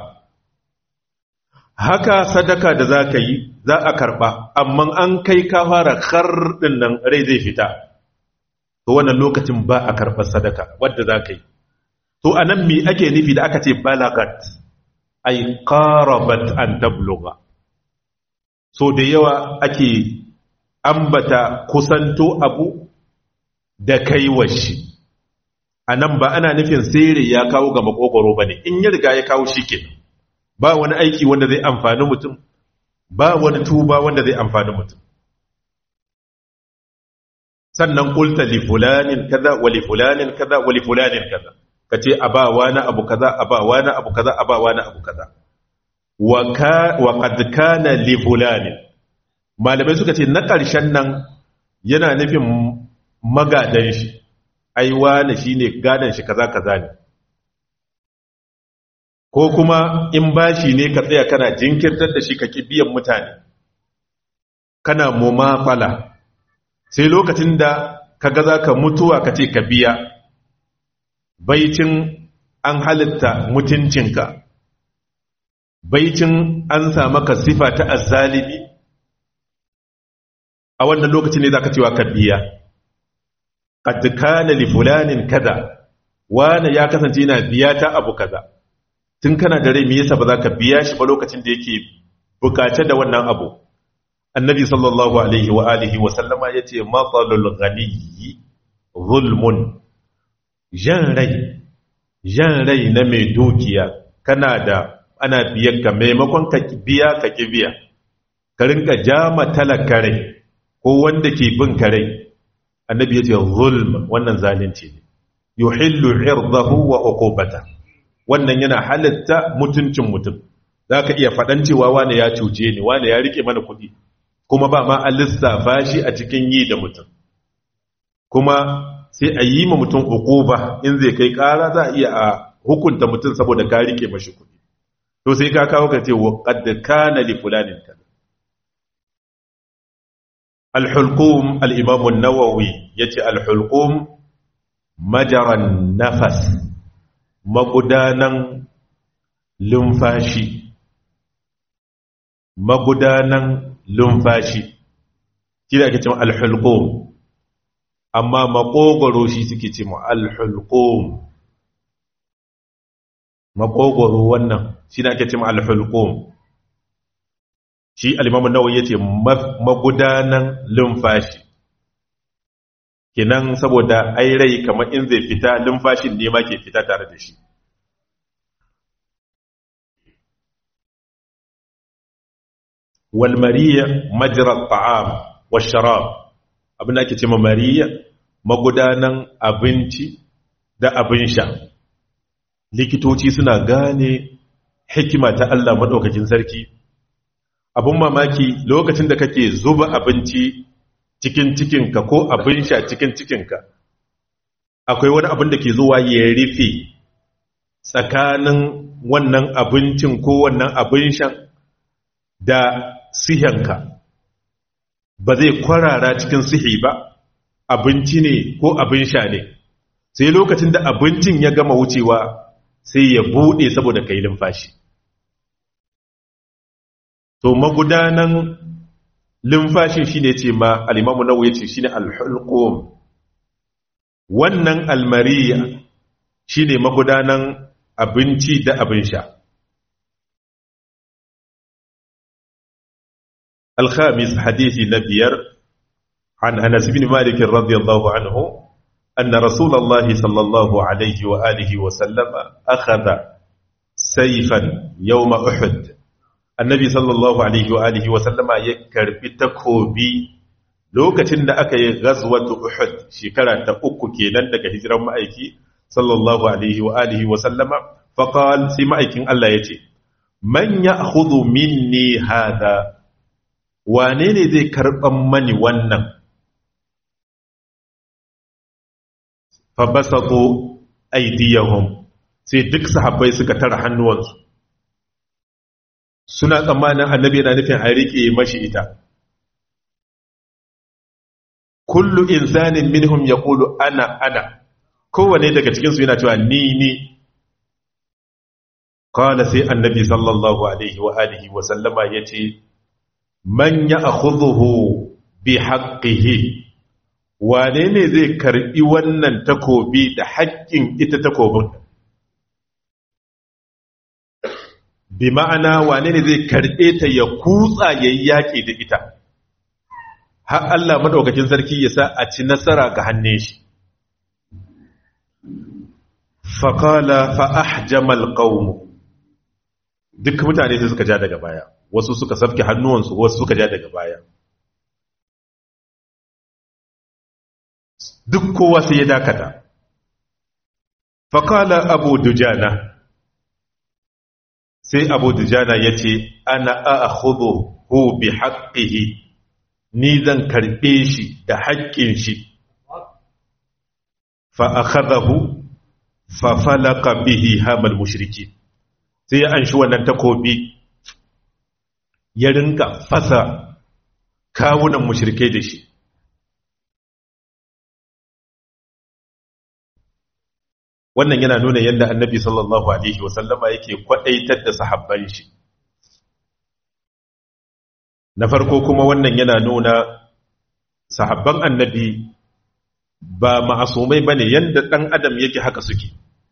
[SPEAKER 1] haka sadaka da za ka yi za a karɓa amma an kai ka fara ɗin nan rai zai fita to wannan lokacin ba a karɓar sadaka wadda za ka yi to a nan me ake nufi da aka ce balagat ay qarabat an tabluga so da yawa ake ambata kusanto abu da kaiwa shi a nan ba ana nufin sere ya kawo ga makogoro ba ne in ya riga ya kawo shi ke ba wani aiki wanda zai amfani mutum ba wani tuba wanda zai amfani mutum sannan kulta li fulanin kaza wa li fulanin kaza wa li fulanin kaza kace abawa na abu kaza abawa na abu kaza abawa na abu kaza wa ka wa qad kana li fulanin malamai suka ce na ƙarshen nan yana nufin magadan shi ai wani shine gadan shi kaza kaza ne ko kuma in bashi ne ka tsaya kana jinkirtar da shi ka ki biyan mutane kana mumafala sai lokacin da ka ga za ka mutuwa ka ce ka biya baicin an halitta mutuncinka baicin an samu ka sifa ta azzalibi a wannan lokacin ne za ka cewa ka biya qad kana li fulanin kaza wani ya kasance yana biya ta abu kaza tun kana da rai me yasa ba za ka biya shi ba lokacin da yake bukace da wannan abu annabi sallallahu alaihi wa alihi wa sallama yace matsalul ghaniyyi zulmun jan rai jan rai na mai dukiya kana da ana biyan ka maimakon ka biya ka ki biya ka rinka jama talaka rai ko wanda ke bin ka rai annabi yace zulm wannan zalunci ne yuhillu irdahu wa uqubata wannan yana halatta mutuncin mutum zaka iya fadan cewa wani ya cuce ni wani ya rike mana kuɗi kuma ba ma an lissafa shi a cikin yi da mutum kuma sai a yi ma mutum uquba in zai kai ƙara za a iya a hukunta mutum saboda ka rike mashi kuɗi to sai ka kawo ka ce wa qad kana li fulanin kaza al-hulqum al-imam an-nawawi yace al-hulqum majaran nafas magudanan lumfashi magudanan lumfashi shi da ake cewa alhulqum amma makogoro shi suke cewa alhulqum makogoro wannan shi da ake cewa alhulqum shi al-imam an-nawawi yace magudanan lumfashi kinan saboda ai rai kamar in zai fita lumfashin ne ma ke fita tare da shi والمريء مجرى الطعام والشراب abin da ake ce mariya magudanan abinci da abin sha likitoci suna gane hikima ta Allah madaukakin sarki abin mamaki lokacin da kake zuba abinci cikin cikinka ko abin sha cikin cikinka akwai wani abin da ke zuwa ya rufe tsakanin wannan abincin ko wannan abin shan da sihanka ba zai kwarara cikin sihi ba abinci ne ko abin sha ne sai lokacin da abincin ya gama wucewa sai ya bude saboda kai lumfashi to magudanan lumfashin shine ce ma al-imamu nawawi yace shine al-hulqum wannan almariya shine magudanan abinci da abin sha الخامس حديث نبير عن أنس بن مالك رضي الله عنه أن رسول الله صلى الله عليه وآله وسلم أخذ سيفا يوم أحد النبي صلى الله عليه وآله وسلم يكر بتكوبي lokacin da aka yi ghazwatu Uhud shekara ta uku kenan daga hijiran ma'aiki sallallahu alaihi wa alihi wa sallama faqal sai ma'aikin Allah yace man ya'khudhu minni hadha wane ne zai karɓan mani wannan fabasato aidiyahum sai duk sahabbai suka tara hannuwansu suna tsammanin annabi yana nufin a riƙe mashi ita kullu insanin minhum ya ƙulu ana ana kowane daga cikinsu yana cewa ni ni kawai sai annabi sallallahu alaihi wa alihi wa sallama ya ce man ya akhudhuhu bi haqqihi wane ne zai karbi wannan takobi da haƙƙin ita takobin bi ma'ana wane ne zai karbe ta ya kutsa yayi yaki da ita har Allah madaukakin sarki ya sa a ci nasara ga hannun shi faqala fa ahjama alqawm duk mutane sai suka ja daga baya wasu suka safke hannuwansu wasu suka ja daga baya duk kowa sai ya dakata faqala abu dujana sai abu dujana yace ana a'khudhu bi haqqihi ni zan karɓe shi da haƙƙin shi fa akhadahu fa falaka bihi hamal mushriki sai ya anshi wannan takobi ya rinka fasa kawunan mushrikai da shi wannan yana nuna yadda annabi sallallahu alaihi wasallama yake kwadaitar da sahabban shi na farko kuma wannan yana nuna sahabban annabi ba ma'asumai bane yanda dan adam yake haka suke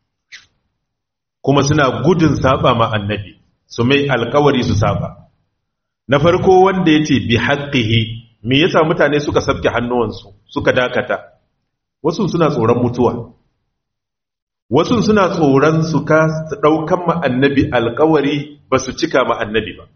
[SPEAKER 1] kuma suna gudun saba ma annabi su mai alkawari su saba na farko wanda yace bi haqqihi me yasa mutane suka sabke hannuwansu suka dakata wasu suna tsoron mutuwa wasu suna tsoron su ka daukan ma annabi alkawari ba su cika ma annabi ba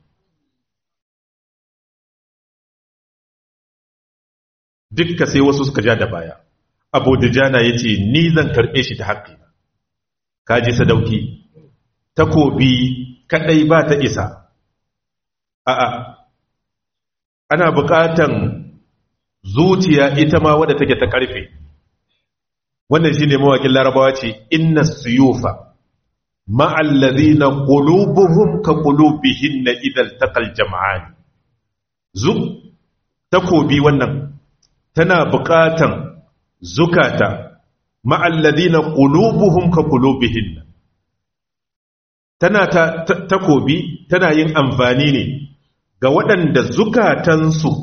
[SPEAKER 1] dukka sai wasu suka ja da baya abu da jana ya ce ni zan karɓe shi ta haƙƙi kaji sadauki takobi kaɗai ba ta isa a'a ana buƙatan zuciya ita ma wadda take ta ƙarfe wannan shi ne mawakin larabawa ce inna suyufa ma'allazina qulubuhum ka qulubihin na idal taqal jama'ani zu takobi wannan tana buƙatan zukata ma'alladina qulubuhum ka qulubihin tana ta takobi tana yin amfani ne ga waɗanda zukatansu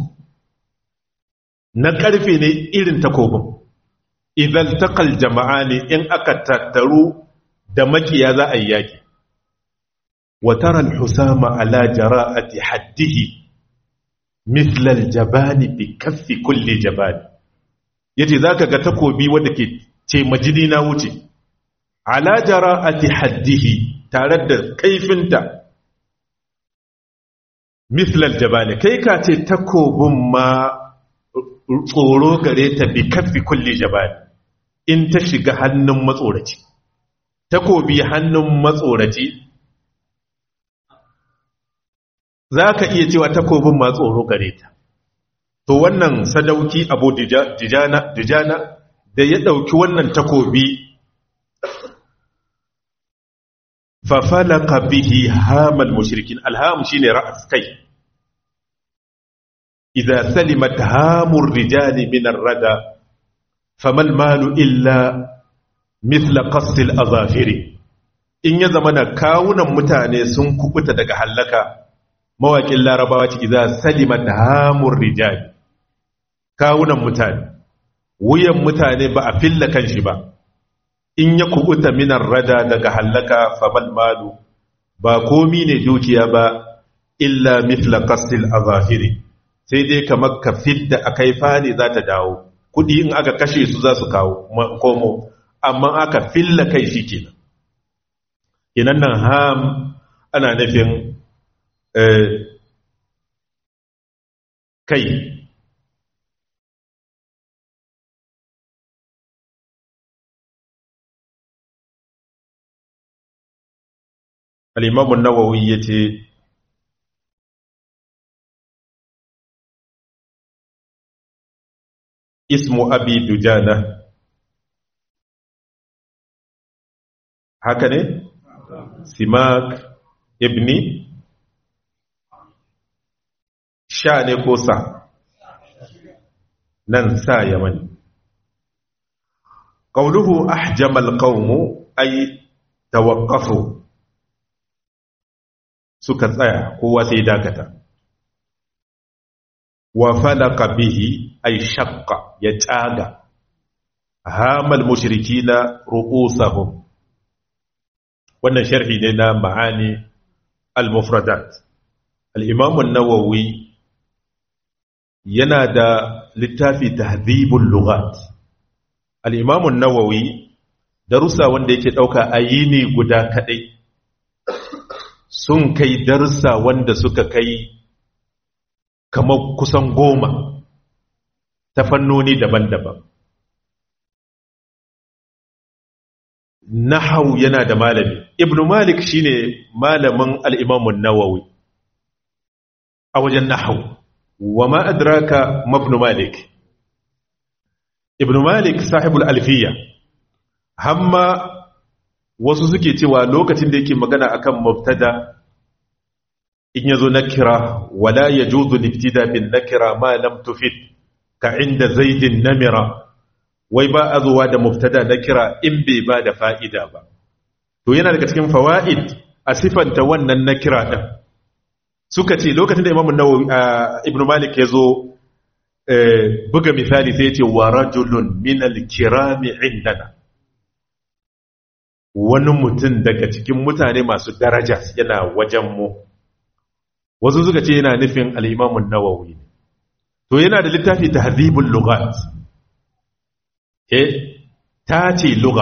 [SPEAKER 1] na ƙarfe ne irin takobin idan taqal jama'a ne in aka tattaru da makiya za a yi yaki wa tara al-husama ala jara'ati haddihi mithla al-jabani bi kaffi kulli jabani yace zaka ga takobi wanda ke ce majini na wuce ala jara'ati haddihi tare da kaifinta mithla al-jabani kai ka ce takobin ma tsoro gare ta bi kaffi kulli jabani in ta shiga hannun matsoraci takobi hannun matsoraci za ka iya cewa takobin ma tsoro gare ta to wannan sadauki abu dijana da ya ɗauki wannan takobi fafalaka bihi hamal mushrikin alham shine ra'as kai idza salimat hamur rijali min ar-rada famal malu illa mithla qasl azafiri in ya zamana kawunan mutane sun kubuta daga hallaka mawaƙin larabawa ce iza salima da hamun rijali kawunan mutane wuyan mutane ba a filla kan shi ba in ya kubuta minan rada daga hallaka famal malu ba komi ne dukiya ba illa mithla qastil azafiri sai dai kamar ka fidda akai fani za ta dawo kudi in aka kashe su za su kawo komo amma aka filla kai shi kenan kenan nan ham ana nufin kai al'imamun nawawi ya ce ismu abi dujana haka ne simak ibni sha ne ko sa nan sa yamani ƙauluhu ahjamal qaumu ay tawaqqafu suka tsaya kowa sai dakata wa falaka bihi ay shaqqa ya tsaga hamal mushrikina ru'usahum wannan sharhi ne na ma'ani al-mufradat al-imam an-nawawi yana da littafi tahdhibul lughat al-imam an-nawawi darussa wanda yake dauka a yini guda kadai sun kai darussa wanda suka kai kamar kusan goma ta fannoni daban-daban nahau yana da malami ibnu malik shine malamin al-imamun nawawi a wajen nahau wa ma adraka mabnu malik ibnu malik sahibul alfiya hamma wasu suke cewa lokacin da yake magana akan mubtada in yazo nakira wala yajuzu libtida bin nakira ma lam tufid ka inda zaidin namira wai ba a zuwa da mubtada nakira in bai ba da fa'ida ba to yana daga cikin fawaid a sifanta wannan nakira din suka ce lokacin da imamu nawawi ibnu malik ya zo buga misali sai ya ce wa rajulun min al-kirami indana wani mutum daga cikin mutane masu daraja yana wajen mu wasu suka ce yana nufin al-imamu nawawi to yana da littafi tahdhibul lughat eh ta ce lugha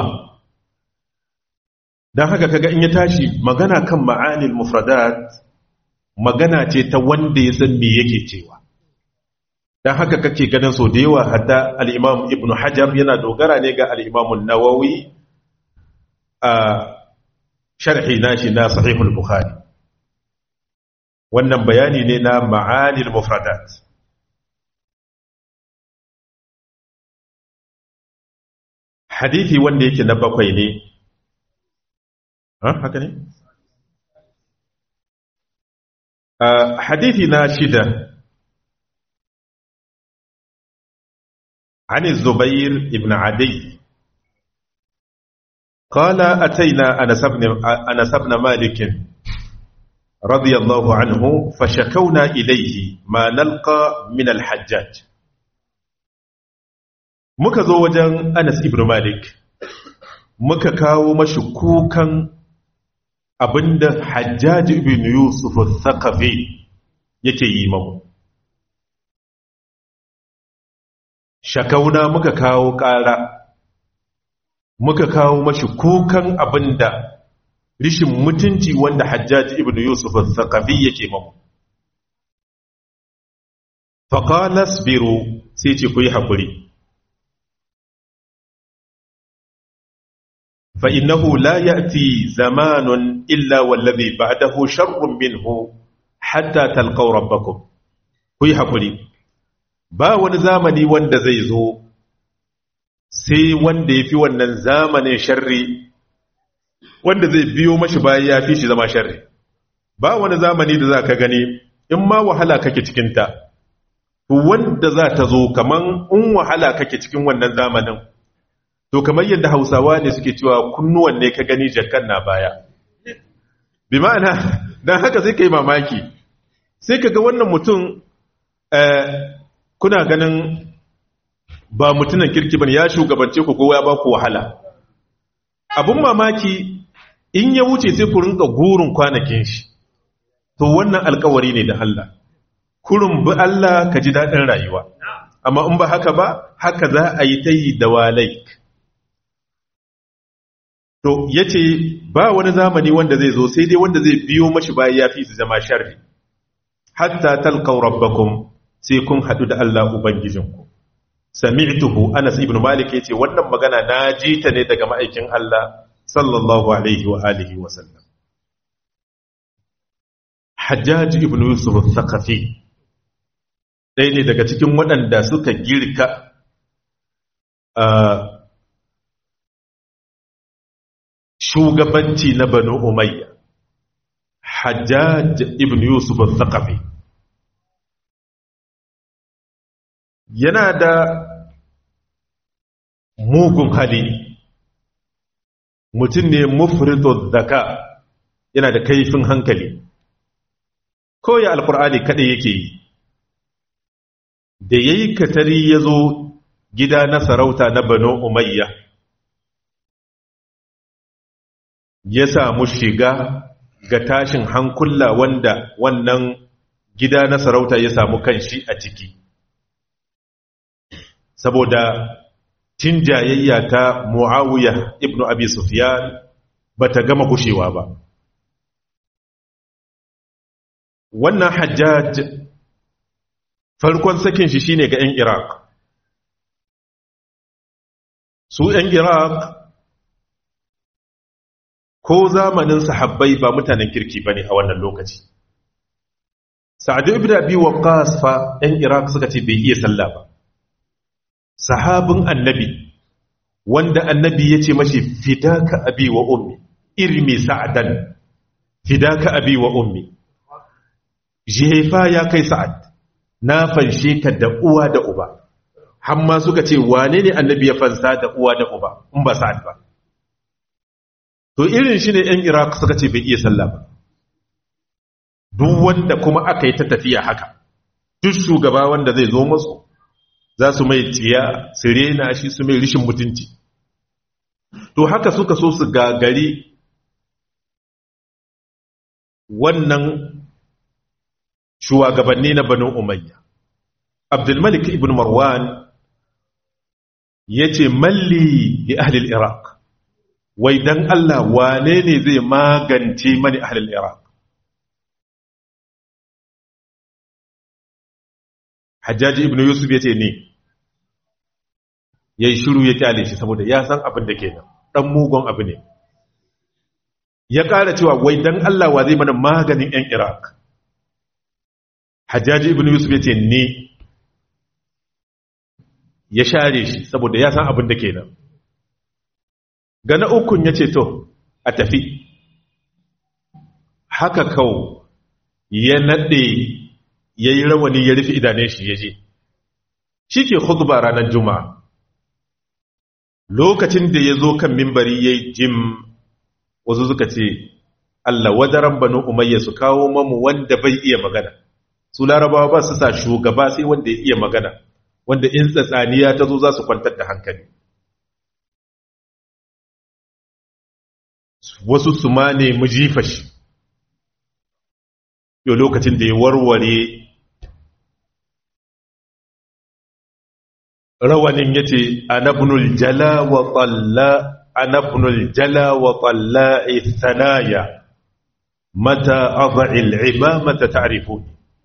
[SPEAKER 1] dan haka kaga in ya tashi magana kan ma'anil mufradat magana ce ta wanda ya san me yake cewa dan haka kake ganin so da yawa hadda al-Imam Ibn Hajar yana dogara ne ga al-Imam an-Nawawi a sharhi nashi na Sahih al-Bukhari wannan bayani ne na ma'anil mufradat hadithi wanda yake na bakwai ne ha haka ne حديث ناشدة عن الزبير بن عدي قال أتينا أنس بن, أنس بن مالك رضي الله عنه فشكونا إليه ما نلقى من الحجاج muka zo wajen Anas ibn Malik muka kawo mashi kukan abinda Hajjaj ibn Yusuf al-Thaqafi yake yi mamu shakauna muka kawo ƙara muka kawo mashi kukan abinda rishin mutunci wanda Hajjaj ibn Yusuf al-Thaqafi yake mamu faqala asbiru sai ce ku yi hakuri فإنه لا يأتي زمان إلا والذي بعده شر منه حتى تلقوا ربكم كوي حقولي ba wani zamani wanda zai zo sai wanda ya fi wannan zamanin sharri wanda zai biyo mashi bayan ya fi shi zama sharri ba wani zamani da za ka gani in ma wahala kake cikinta wanda za ta zo kaman in wahala kake cikin wannan zamanin to kamar yadda hausawa ne suke cewa kunnuwan ne ka gani jakan na baya bi ma'ana don haka sai ka yi mamaki sai ka ga wannan mutum kuna ganin ba mutunan kirki bane ya shugabance ku kowa ya ba ku wahala abun mamaki in ya wuce sai ku rinka gurin kwanakin shi to wannan alkawari ne da Allah kurin bi Allah ka ji daɗin rayuwa amma in ba haka ba haka za a yi ta yi da walaik to ya ce ba wani zamani wanda zai zo sai dai wanda zai biyo mashi bayan ya fi su zama sharri hatta talqaw rabbakum sai kun hadu da Allah ubangijinku sami'tuhu Anas ibn Malik yace wannan magana na ji ta ne daga ma'aikin Allah sallallahu alaihi wa alihi wa sallam Hajjaj ibn Yusuf al-Thaqafi ɗaya ne daga cikin waɗanda suka girka shugabanci na banu umayya hajjaj ibn yusuf al-thaqafi yana da mugun hali mutum ne mufritu zaka yana da kaifin hankali koya alkur'ani kaɗai yake yi da yayi katari ya zo gida na sarauta na banu umayya ya samu shiga ga tashin hankula wanda wannan gida na sarauta ya samu kanshi a ciki saboda tin jayayya ta muawiya ibnu abi sufyan bata gama gushewa ba wannan hajjaj farkon sakin shi shine ga 'yan iraq su 'yan iraq ko zamanin sahabbai ba mutanen kirki bane a wannan lokaci sa'adu ibn abi waqqas fa 'yan iraq suka ce bai iya sallah ba sahabin annabi wanda annabi ya ce mashi fidaka abi wa ummi irmi sa'adan fidaka abi wa ummi jefa ya kai sa'ad na fanshe ka da uwa da uba hamma suka ce wane ne annabi ya fansa da uwa da uba in ba sa'ad ba to irin shi ne ‘yan iraq suka ce bai iya sallah ba duk wanda kuma aka yi ta tafiya haka duk shugaba wanda zai zo masu za su mai tsiya su rena shi su mai rishin mutunci to haka suka so su gagari wannan shugabanni na banu umayya abdulmalik ibn marwan ya ce malli li ahlil iraq wai dan Allah wane ne zai magance mani ahlil iraq hajjaji ibn yusuf ya ce ne ya yi shiru ya kyale shi saboda ya san abin da ke nan ɗan mugun abu ne ya ƙara cewa wai dan Allah wa zai mana maganin 'yan iraq hajjaji ibn yusuf ya ce ne ya share shi saboda ya san abin da ke nan ga na ukun ya ce to a tafi haka kawo ya naɗe ya yi rawani ya rufe idane shi ya je shi ke khutba ranar juma'a lokacin da ya zo kan mimbari ya yi jim wasu suka ce Allah wadaran banu umayya su kawo mamu wanda bai iya magana su larabawa ba su sa shugaba sai wanda ya iya magana wanda in tsatsaniya ta zo za su kwantar da hankali wasu su ma ne mu jifa shi yau lokacin da ya warware rawanin ya ce anabnul jala wa tsalla anabnul jala wa tsalla ithanaya mata aza'il imamata ta'rifu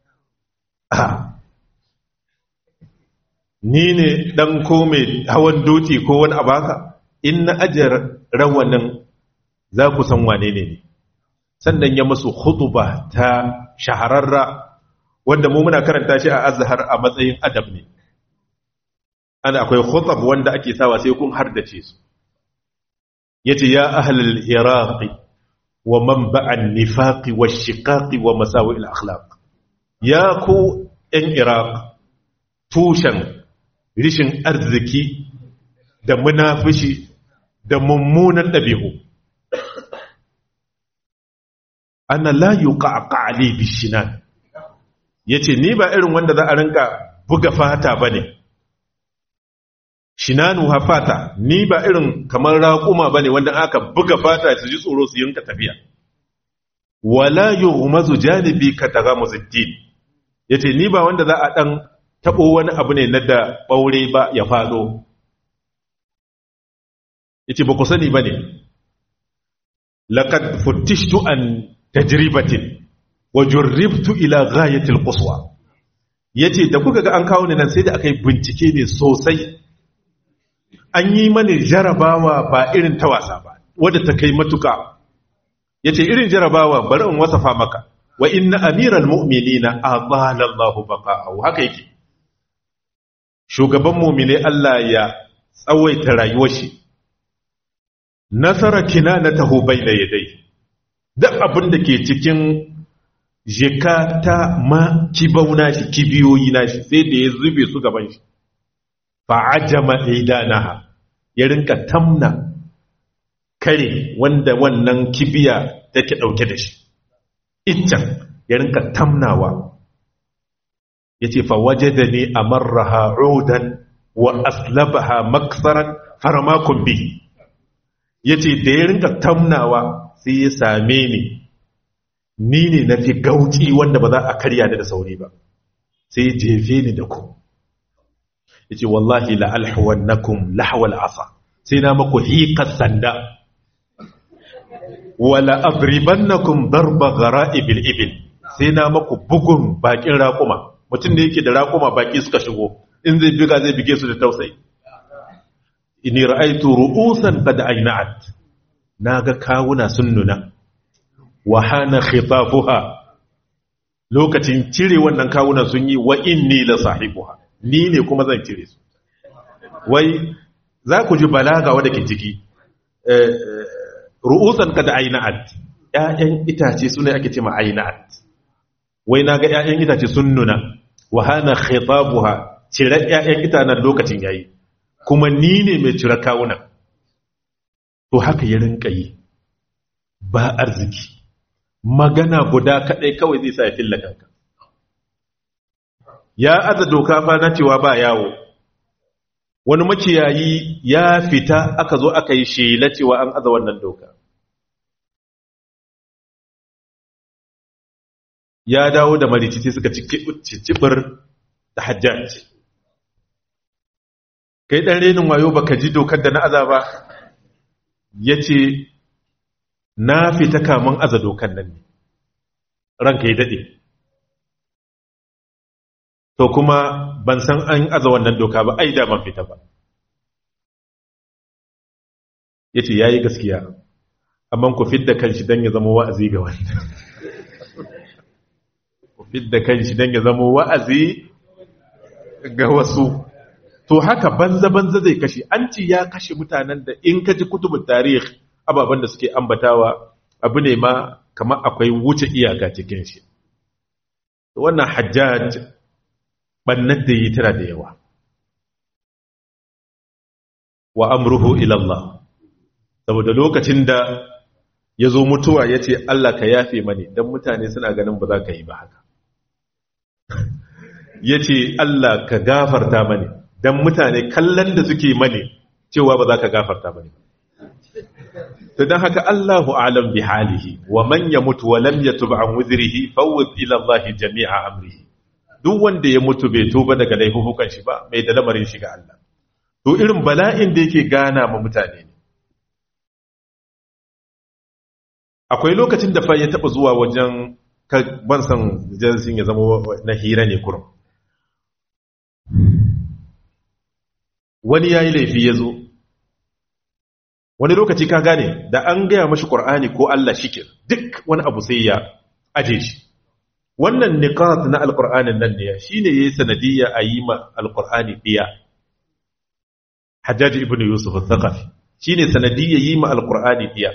[SPEAKER 1] ni ne dan ko mai hawan doki ko wani abaka in na ajiyar rawanin za ku san wane ne sannan ya masu khutuba ta shahararra wanda mu muna karanta shi a azhar a matsayin adab ne ana akwai khutab wanda ake sawa sai kun hardace su yace ya ahlul iraqi wa manba'an nifaqi wash-shiqaqi wa masawi al-akhlaq ya ku ɗan iraq tushen rishin arziki da munafishi da mummunan ɗabi'u ana la yuqaqa ali bishinan yace ni ba irin wanda za a rinka buga fata bane shinanu hafata ni ba irin kamar raƙuma bane wanda aka buga fata su ji tsoro su yinka tafiya wala yughmazu janibi ka tagamuzuddin yace ni ba wanda za a dan tabo wani abu ne na da ɓaure ba ya faɗo yace ba ku sani bane laqad futtishtu an tajribatin wa jurribtu ila ghayatil quswa yace da kuka ga an kawo ni nan sai da akai bincike ne sosai an yi mani jarabawa ba irin ta wasa ba wadda ta kai matuka yace irin jarabawa bari in wasafa maka wa inna amiral mu'minina adala Allahu baqa'ahu haka yake shugaban mu'mine Allah ya tsawaita rayuwar shi nasara kinanatahu bayna yadayhi duk abin da ke cikin jika ta ma kibauna shi kibiyoyi na shi sai da ya zube su gaban shi fa'ajama idanaha ya rinka tamna kare wanda wannan kibiya take dauke da shi iccen ya rinka tamnawa yace fa wajadani amarraha udan wa aslabaha maksaran farmakun bihi yace da ya rinka tamnawa sai ya same ni ni ne na fi gauci wanda ba za a karya ni da sauri ba sai ya jefe ni da ku yace wallahi la alhawannakum lahwal asa sai na maku hiqas sanda wala adribannakum darba ghara'ibil ibil sai na maku bugun bakin raƙuma mutum da yake da raƙuma baki suka shigo in zai biga zai bige su da tausayi inni ra'aytu ru'usan qad ayna'at naga kawuna sun nuna wa hana khitafuha lokacin cire wannan kawunan sun yi wa inni la sahibuha ni ne kuma zan cire su wai za ku ji balaga wadda ke ciki ru'usan qad ayna'at ƴaƴan itace sune ake cewa ayna'at wai naga ƴaƴan itace sun nuna wa hana khitafuha cire ƴaƴan itanan lokacin yayi kuma ni ne mai cire kawunan to haka ya rinka yi ba arziki magana guda kadai kawai zai sa ya filla kanka ya aza doka fa na cewa ba yawo wani makiyayi ya fita aka zo aka yi shela cewa an aza wannan doka ya dawo da marici suka cicibir da hajjaji kai ɗan renin wayo baka ji dokar da na aza ba ya ce na fita kamun aza dokar nan ne ranka ya daɗe to kuma ban san an aza wannan doka ba ai da ban fita ba ya ce ya yi gaskiya amma ku fidda kanshi don ya zama wa'azi ga wanda ku fidda kanshi don ya zama wa'azi ga wasu to haka banza-banza zai kashe an ci ya kashe mutanen da in ka ji kutubun tarih ababen da suke ambatawa abu ne ma kamar akwai wuce iyaka cikin shi wannan hajjaj bannan da yi tana da yawa wa amruhu ilallah saboda lokacin da ya zo mutuwa ya ce Allah ka yafe mani don mutane suna ganin ba za ka yi ba haka ya ce Allah ka gafarta mani don mutane kallon da suke mani cewa ba za ka gafarta mani to don haka Allahu alam bi halihi wa man yamutu wa lam yatub an wuzrihi fawwid ila Allah jami'a amrihi duk wanda ya mutu bai tuba daga laifukan shi ba mai da lamarin shi ga Allah to irin bala'in da yake gana ma mutane ne akwai lokacin da fa ya taba zuwa wajen ban san jinsin ya zama na hira ne kurum wani ya yi laifi ya zo wani lokaci ka gane da an gaya mashi ƙur'ani ko Allah shikir duk wani abu sai ya aje shi wannan niqat na alƙur'anin nan ne shi ne ya yi sanadiyya a yi ma alƙur'ani ɗiya hajjaji ibn yusuf al-thaqafi shi ne sanadiyya yi ma alƙur'ani ɗiya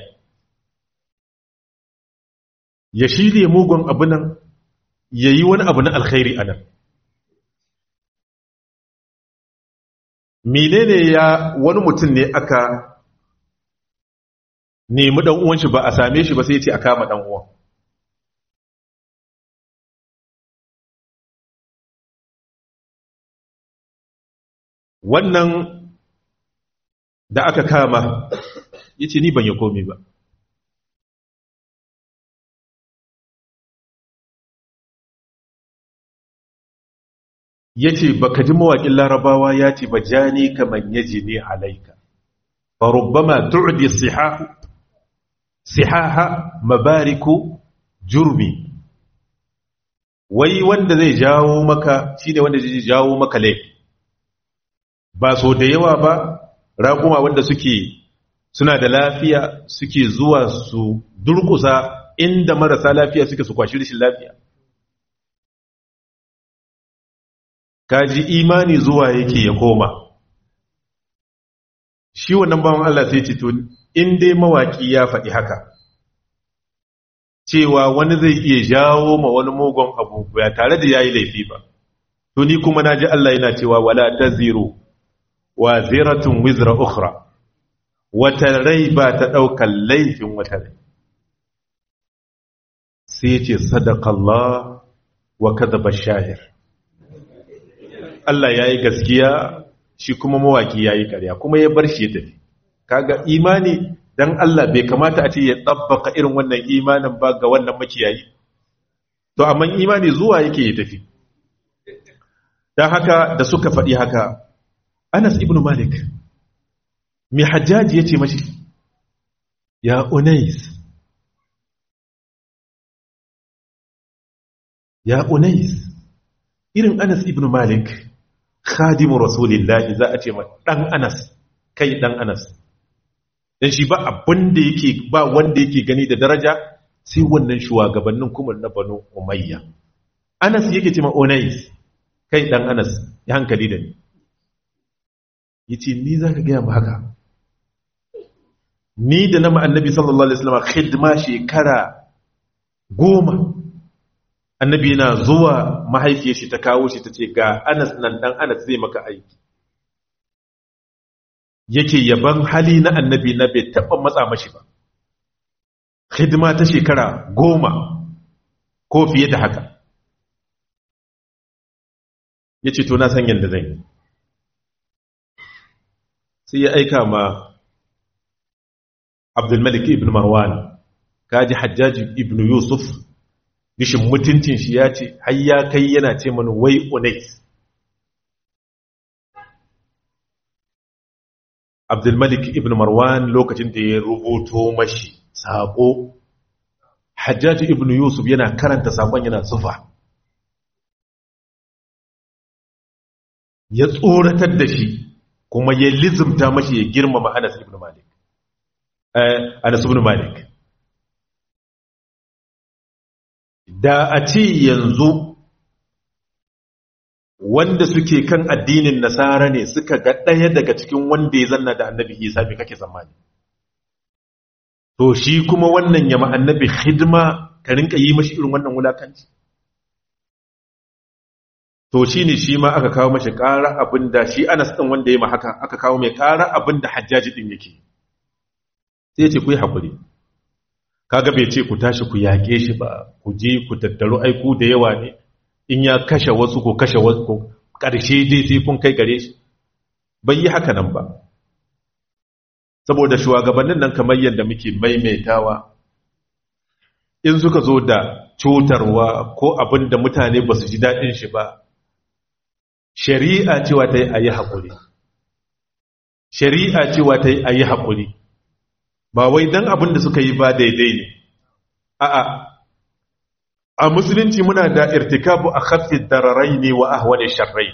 [SPEAKER 1] ya shirya mugun abu nan ya yi wani abu na alkhairi a nan menene ya wani mutum ne aka nemi dan uwan shi ba a same shi ba sai ya ce a kama dan uwan wannan da aka kama yace ni ban yi komai ba yace baka ji mawaƙin larabawa ya ce ba jani kaman yaji ne alaika fa rubbama tu'di sihahu sihaha mabariku jurmi wai wanda zai jawo maka shine wanda zai jawo maka laifi ba so da yawa ba raƙuma wanda suke suna da lafiya suke zuwa su durkusa inda marasa lafiya suke su kwashi rashin lafiya kaji imani zuwa yake ya koma shi wannan bawan Allah sai ce to in dai mawaki ya faɗi haka cewa wani zai iya jawo ma wani mugun abu ba tare da yayi laifi ba to ni kuma naji Allah yana cewa wala taziru wa ziratun wizra ukhra wata rai ba ta ɗaukar laifin wata rai sai ce sadakallah wa kadaba shahir Allah ya yi gaskiya shi kuma mawaki ya yi karya kuma ya bar shi ya tafi kaga imani dan Allah bai kamata a ce ya tsabbaka irin wannan imanin ba ga wannan makiyayi to amma imani zuwa yake ya tafi don haka da suka faɗi haka Anas ibn Malik mai hajjaji ya ce mashi ya Unais ya Unais irin Anas ibn Malik khadimu rasulillahi za a ce ma dan Anas kai dan Anas dan shi ba abin da yake ba wanda yake gani da daraja sai wannan shugabannin kuma na Banu Umayya Anas yake ce ma Unais kai dan Anas ya hankali da ni yace ni zaka ga mu haka ni da na annabi sallallahu alaihi wasallam khidma shekara goma annabi yana zuwa mahaifiyar shi ta kawo shi tace ga Anas nan dan Anas zai maka aiki yake yaban hali na annabi na bai taba matsa mashi ba khidma ta shekara goma ko fiye da haka yace to na san yanda zan yi sai ya aika ma abdulmalik ibn marwan kaji hajjaji ibn yusuf rishin mutuncin shi ya ce har ya kai yana ce mana wai unais abdulmalik ibn marwan lokacin da ya rubuto mashi saƙo hajjaji ibn yusuf yana karanta saƙon yana tsufa ya tsoratar da shi kuma ya lizimta mashi ya girmama anas ibn malik Anas ibn Malik da a ce yanzu wanda suke kan addinin nasara ne suka ga ɗaya daga cikin wanda ya zanna da annabi Isa me kake tsammani to shi kuma wannan yama annabi hidima ka rinka yi mashi irin wannan wulakanci to shi ne shi ma aka kawo mashi ƙara abinda shi Anas ɗin wanda ya ma haka aka kawo mai ƙara abinda hajjaji ɗin yake sai ce ku yi haƙuri kaga bai ce ku tashi ku yaƙe shi ba ku je ku tattaru aiku da yawa ne in ya kashe wasu ko kashe wasu ƙarshe dai sai kun kai gare shi bai yi haka nan ba saboda shugabannin nan kamar yadda muke maimaitawa in suka zo da cutarwa ko abin da mutane ba su ji daɗin shi ba shari'a cewa ta yi a yi haƙuri shari'a cewa ta yi a yi haƙuri ba wai don abin da suka yi ba daidai ne a'a a musulunci muna da irtikabu a khaffid dararai ne wa ahwani sharrai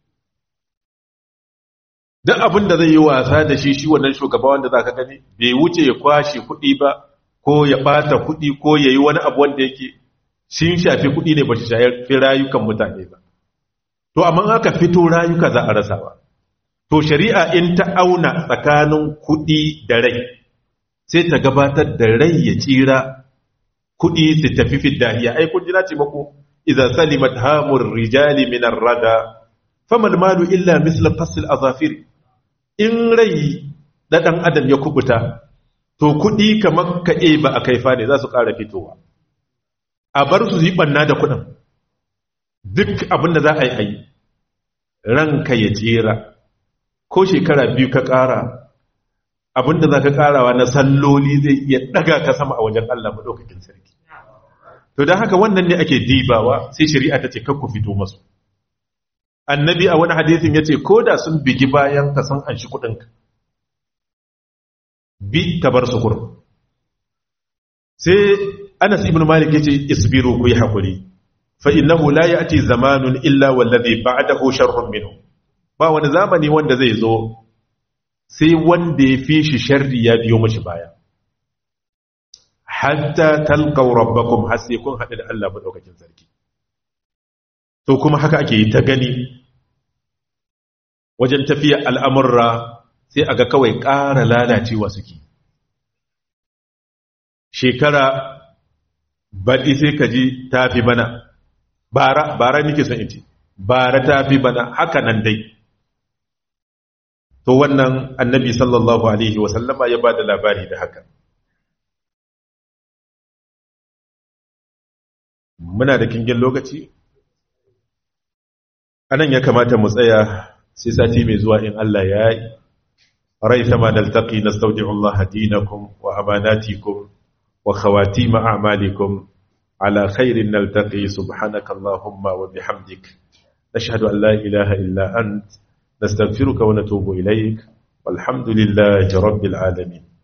[SPEAKER 1] duk abin da zai yi wasa da shi shi wannan shugaba wanda zaka gani bai wuce ya kwashe kuɗi ba ko ya bata kuɗi ko ya yi wani abu wanda yake sun shafi kuɗi ne ba shi shafi rayukan mutane ba to amma aka fito rayuka za a rasa ba to shari'a in ta auna tsakanin kuɗi da rai sai ta gabatar da rai ya tsira kuɗi su tafi fiddahiya ai kun jina ce mako idza salimat hamur rijali min ar-rada famal malu illa misla fasl azafir in rai da dan adam ya kubuta to kuɗi kamar ka ba a kaifa ne za su ƙara fitowa a bar su yi banna da kuɗin duk abin da za a yi a yi ranka ya tsira ko shekara biyu ka ƙara abinda za ka ƙarawa na salloli zai iya ɗaga ka sama a wajen Allah maɗaukakin sarki to don haka wannan ne ake dibawa sai shari'a ta ce kakku fito masu annabi a wani hadisin ya ce ko da sun bigi bayan ka san an shi kuɗinka bi ka bar su kurum sai anas ibn malik ya ce isbiru ku yi haƙuri fa innahu la ya'ti zamanun illa wallazi ba'dahu sharrun minhu ba wani zamani wanda zai zo sai wanda ya fi shi sharri ya biyo mashi baya hatta talqaw rabbakum har sai kun haɗu da Allah madaukakin sarki to kuma haka ake yi ta gani wajen tafiya al'amurra sai aga kawai ƙara lalacewa suke shekara baɗi sai ka ji tafi bana bara bara nike son in ce bara tafi bana haka nan dai to wannan annabi sallallahu alaihi wasallama ya ba da labari da haka muna da kingin lokaci anan ya kamata mu tsaya sai sati mai zuwa in Allah ya yi rai sama naltaqi nastawdi'u Allah dinakum wa amanatikum wa khawatim a'malikum ala khairin naltaqi subhanaka allahumma wa bihamdik nashhadu an la ilaha illa ant nastaghfiruka wa natubu ilaik walhamdulillahi rabbil alamin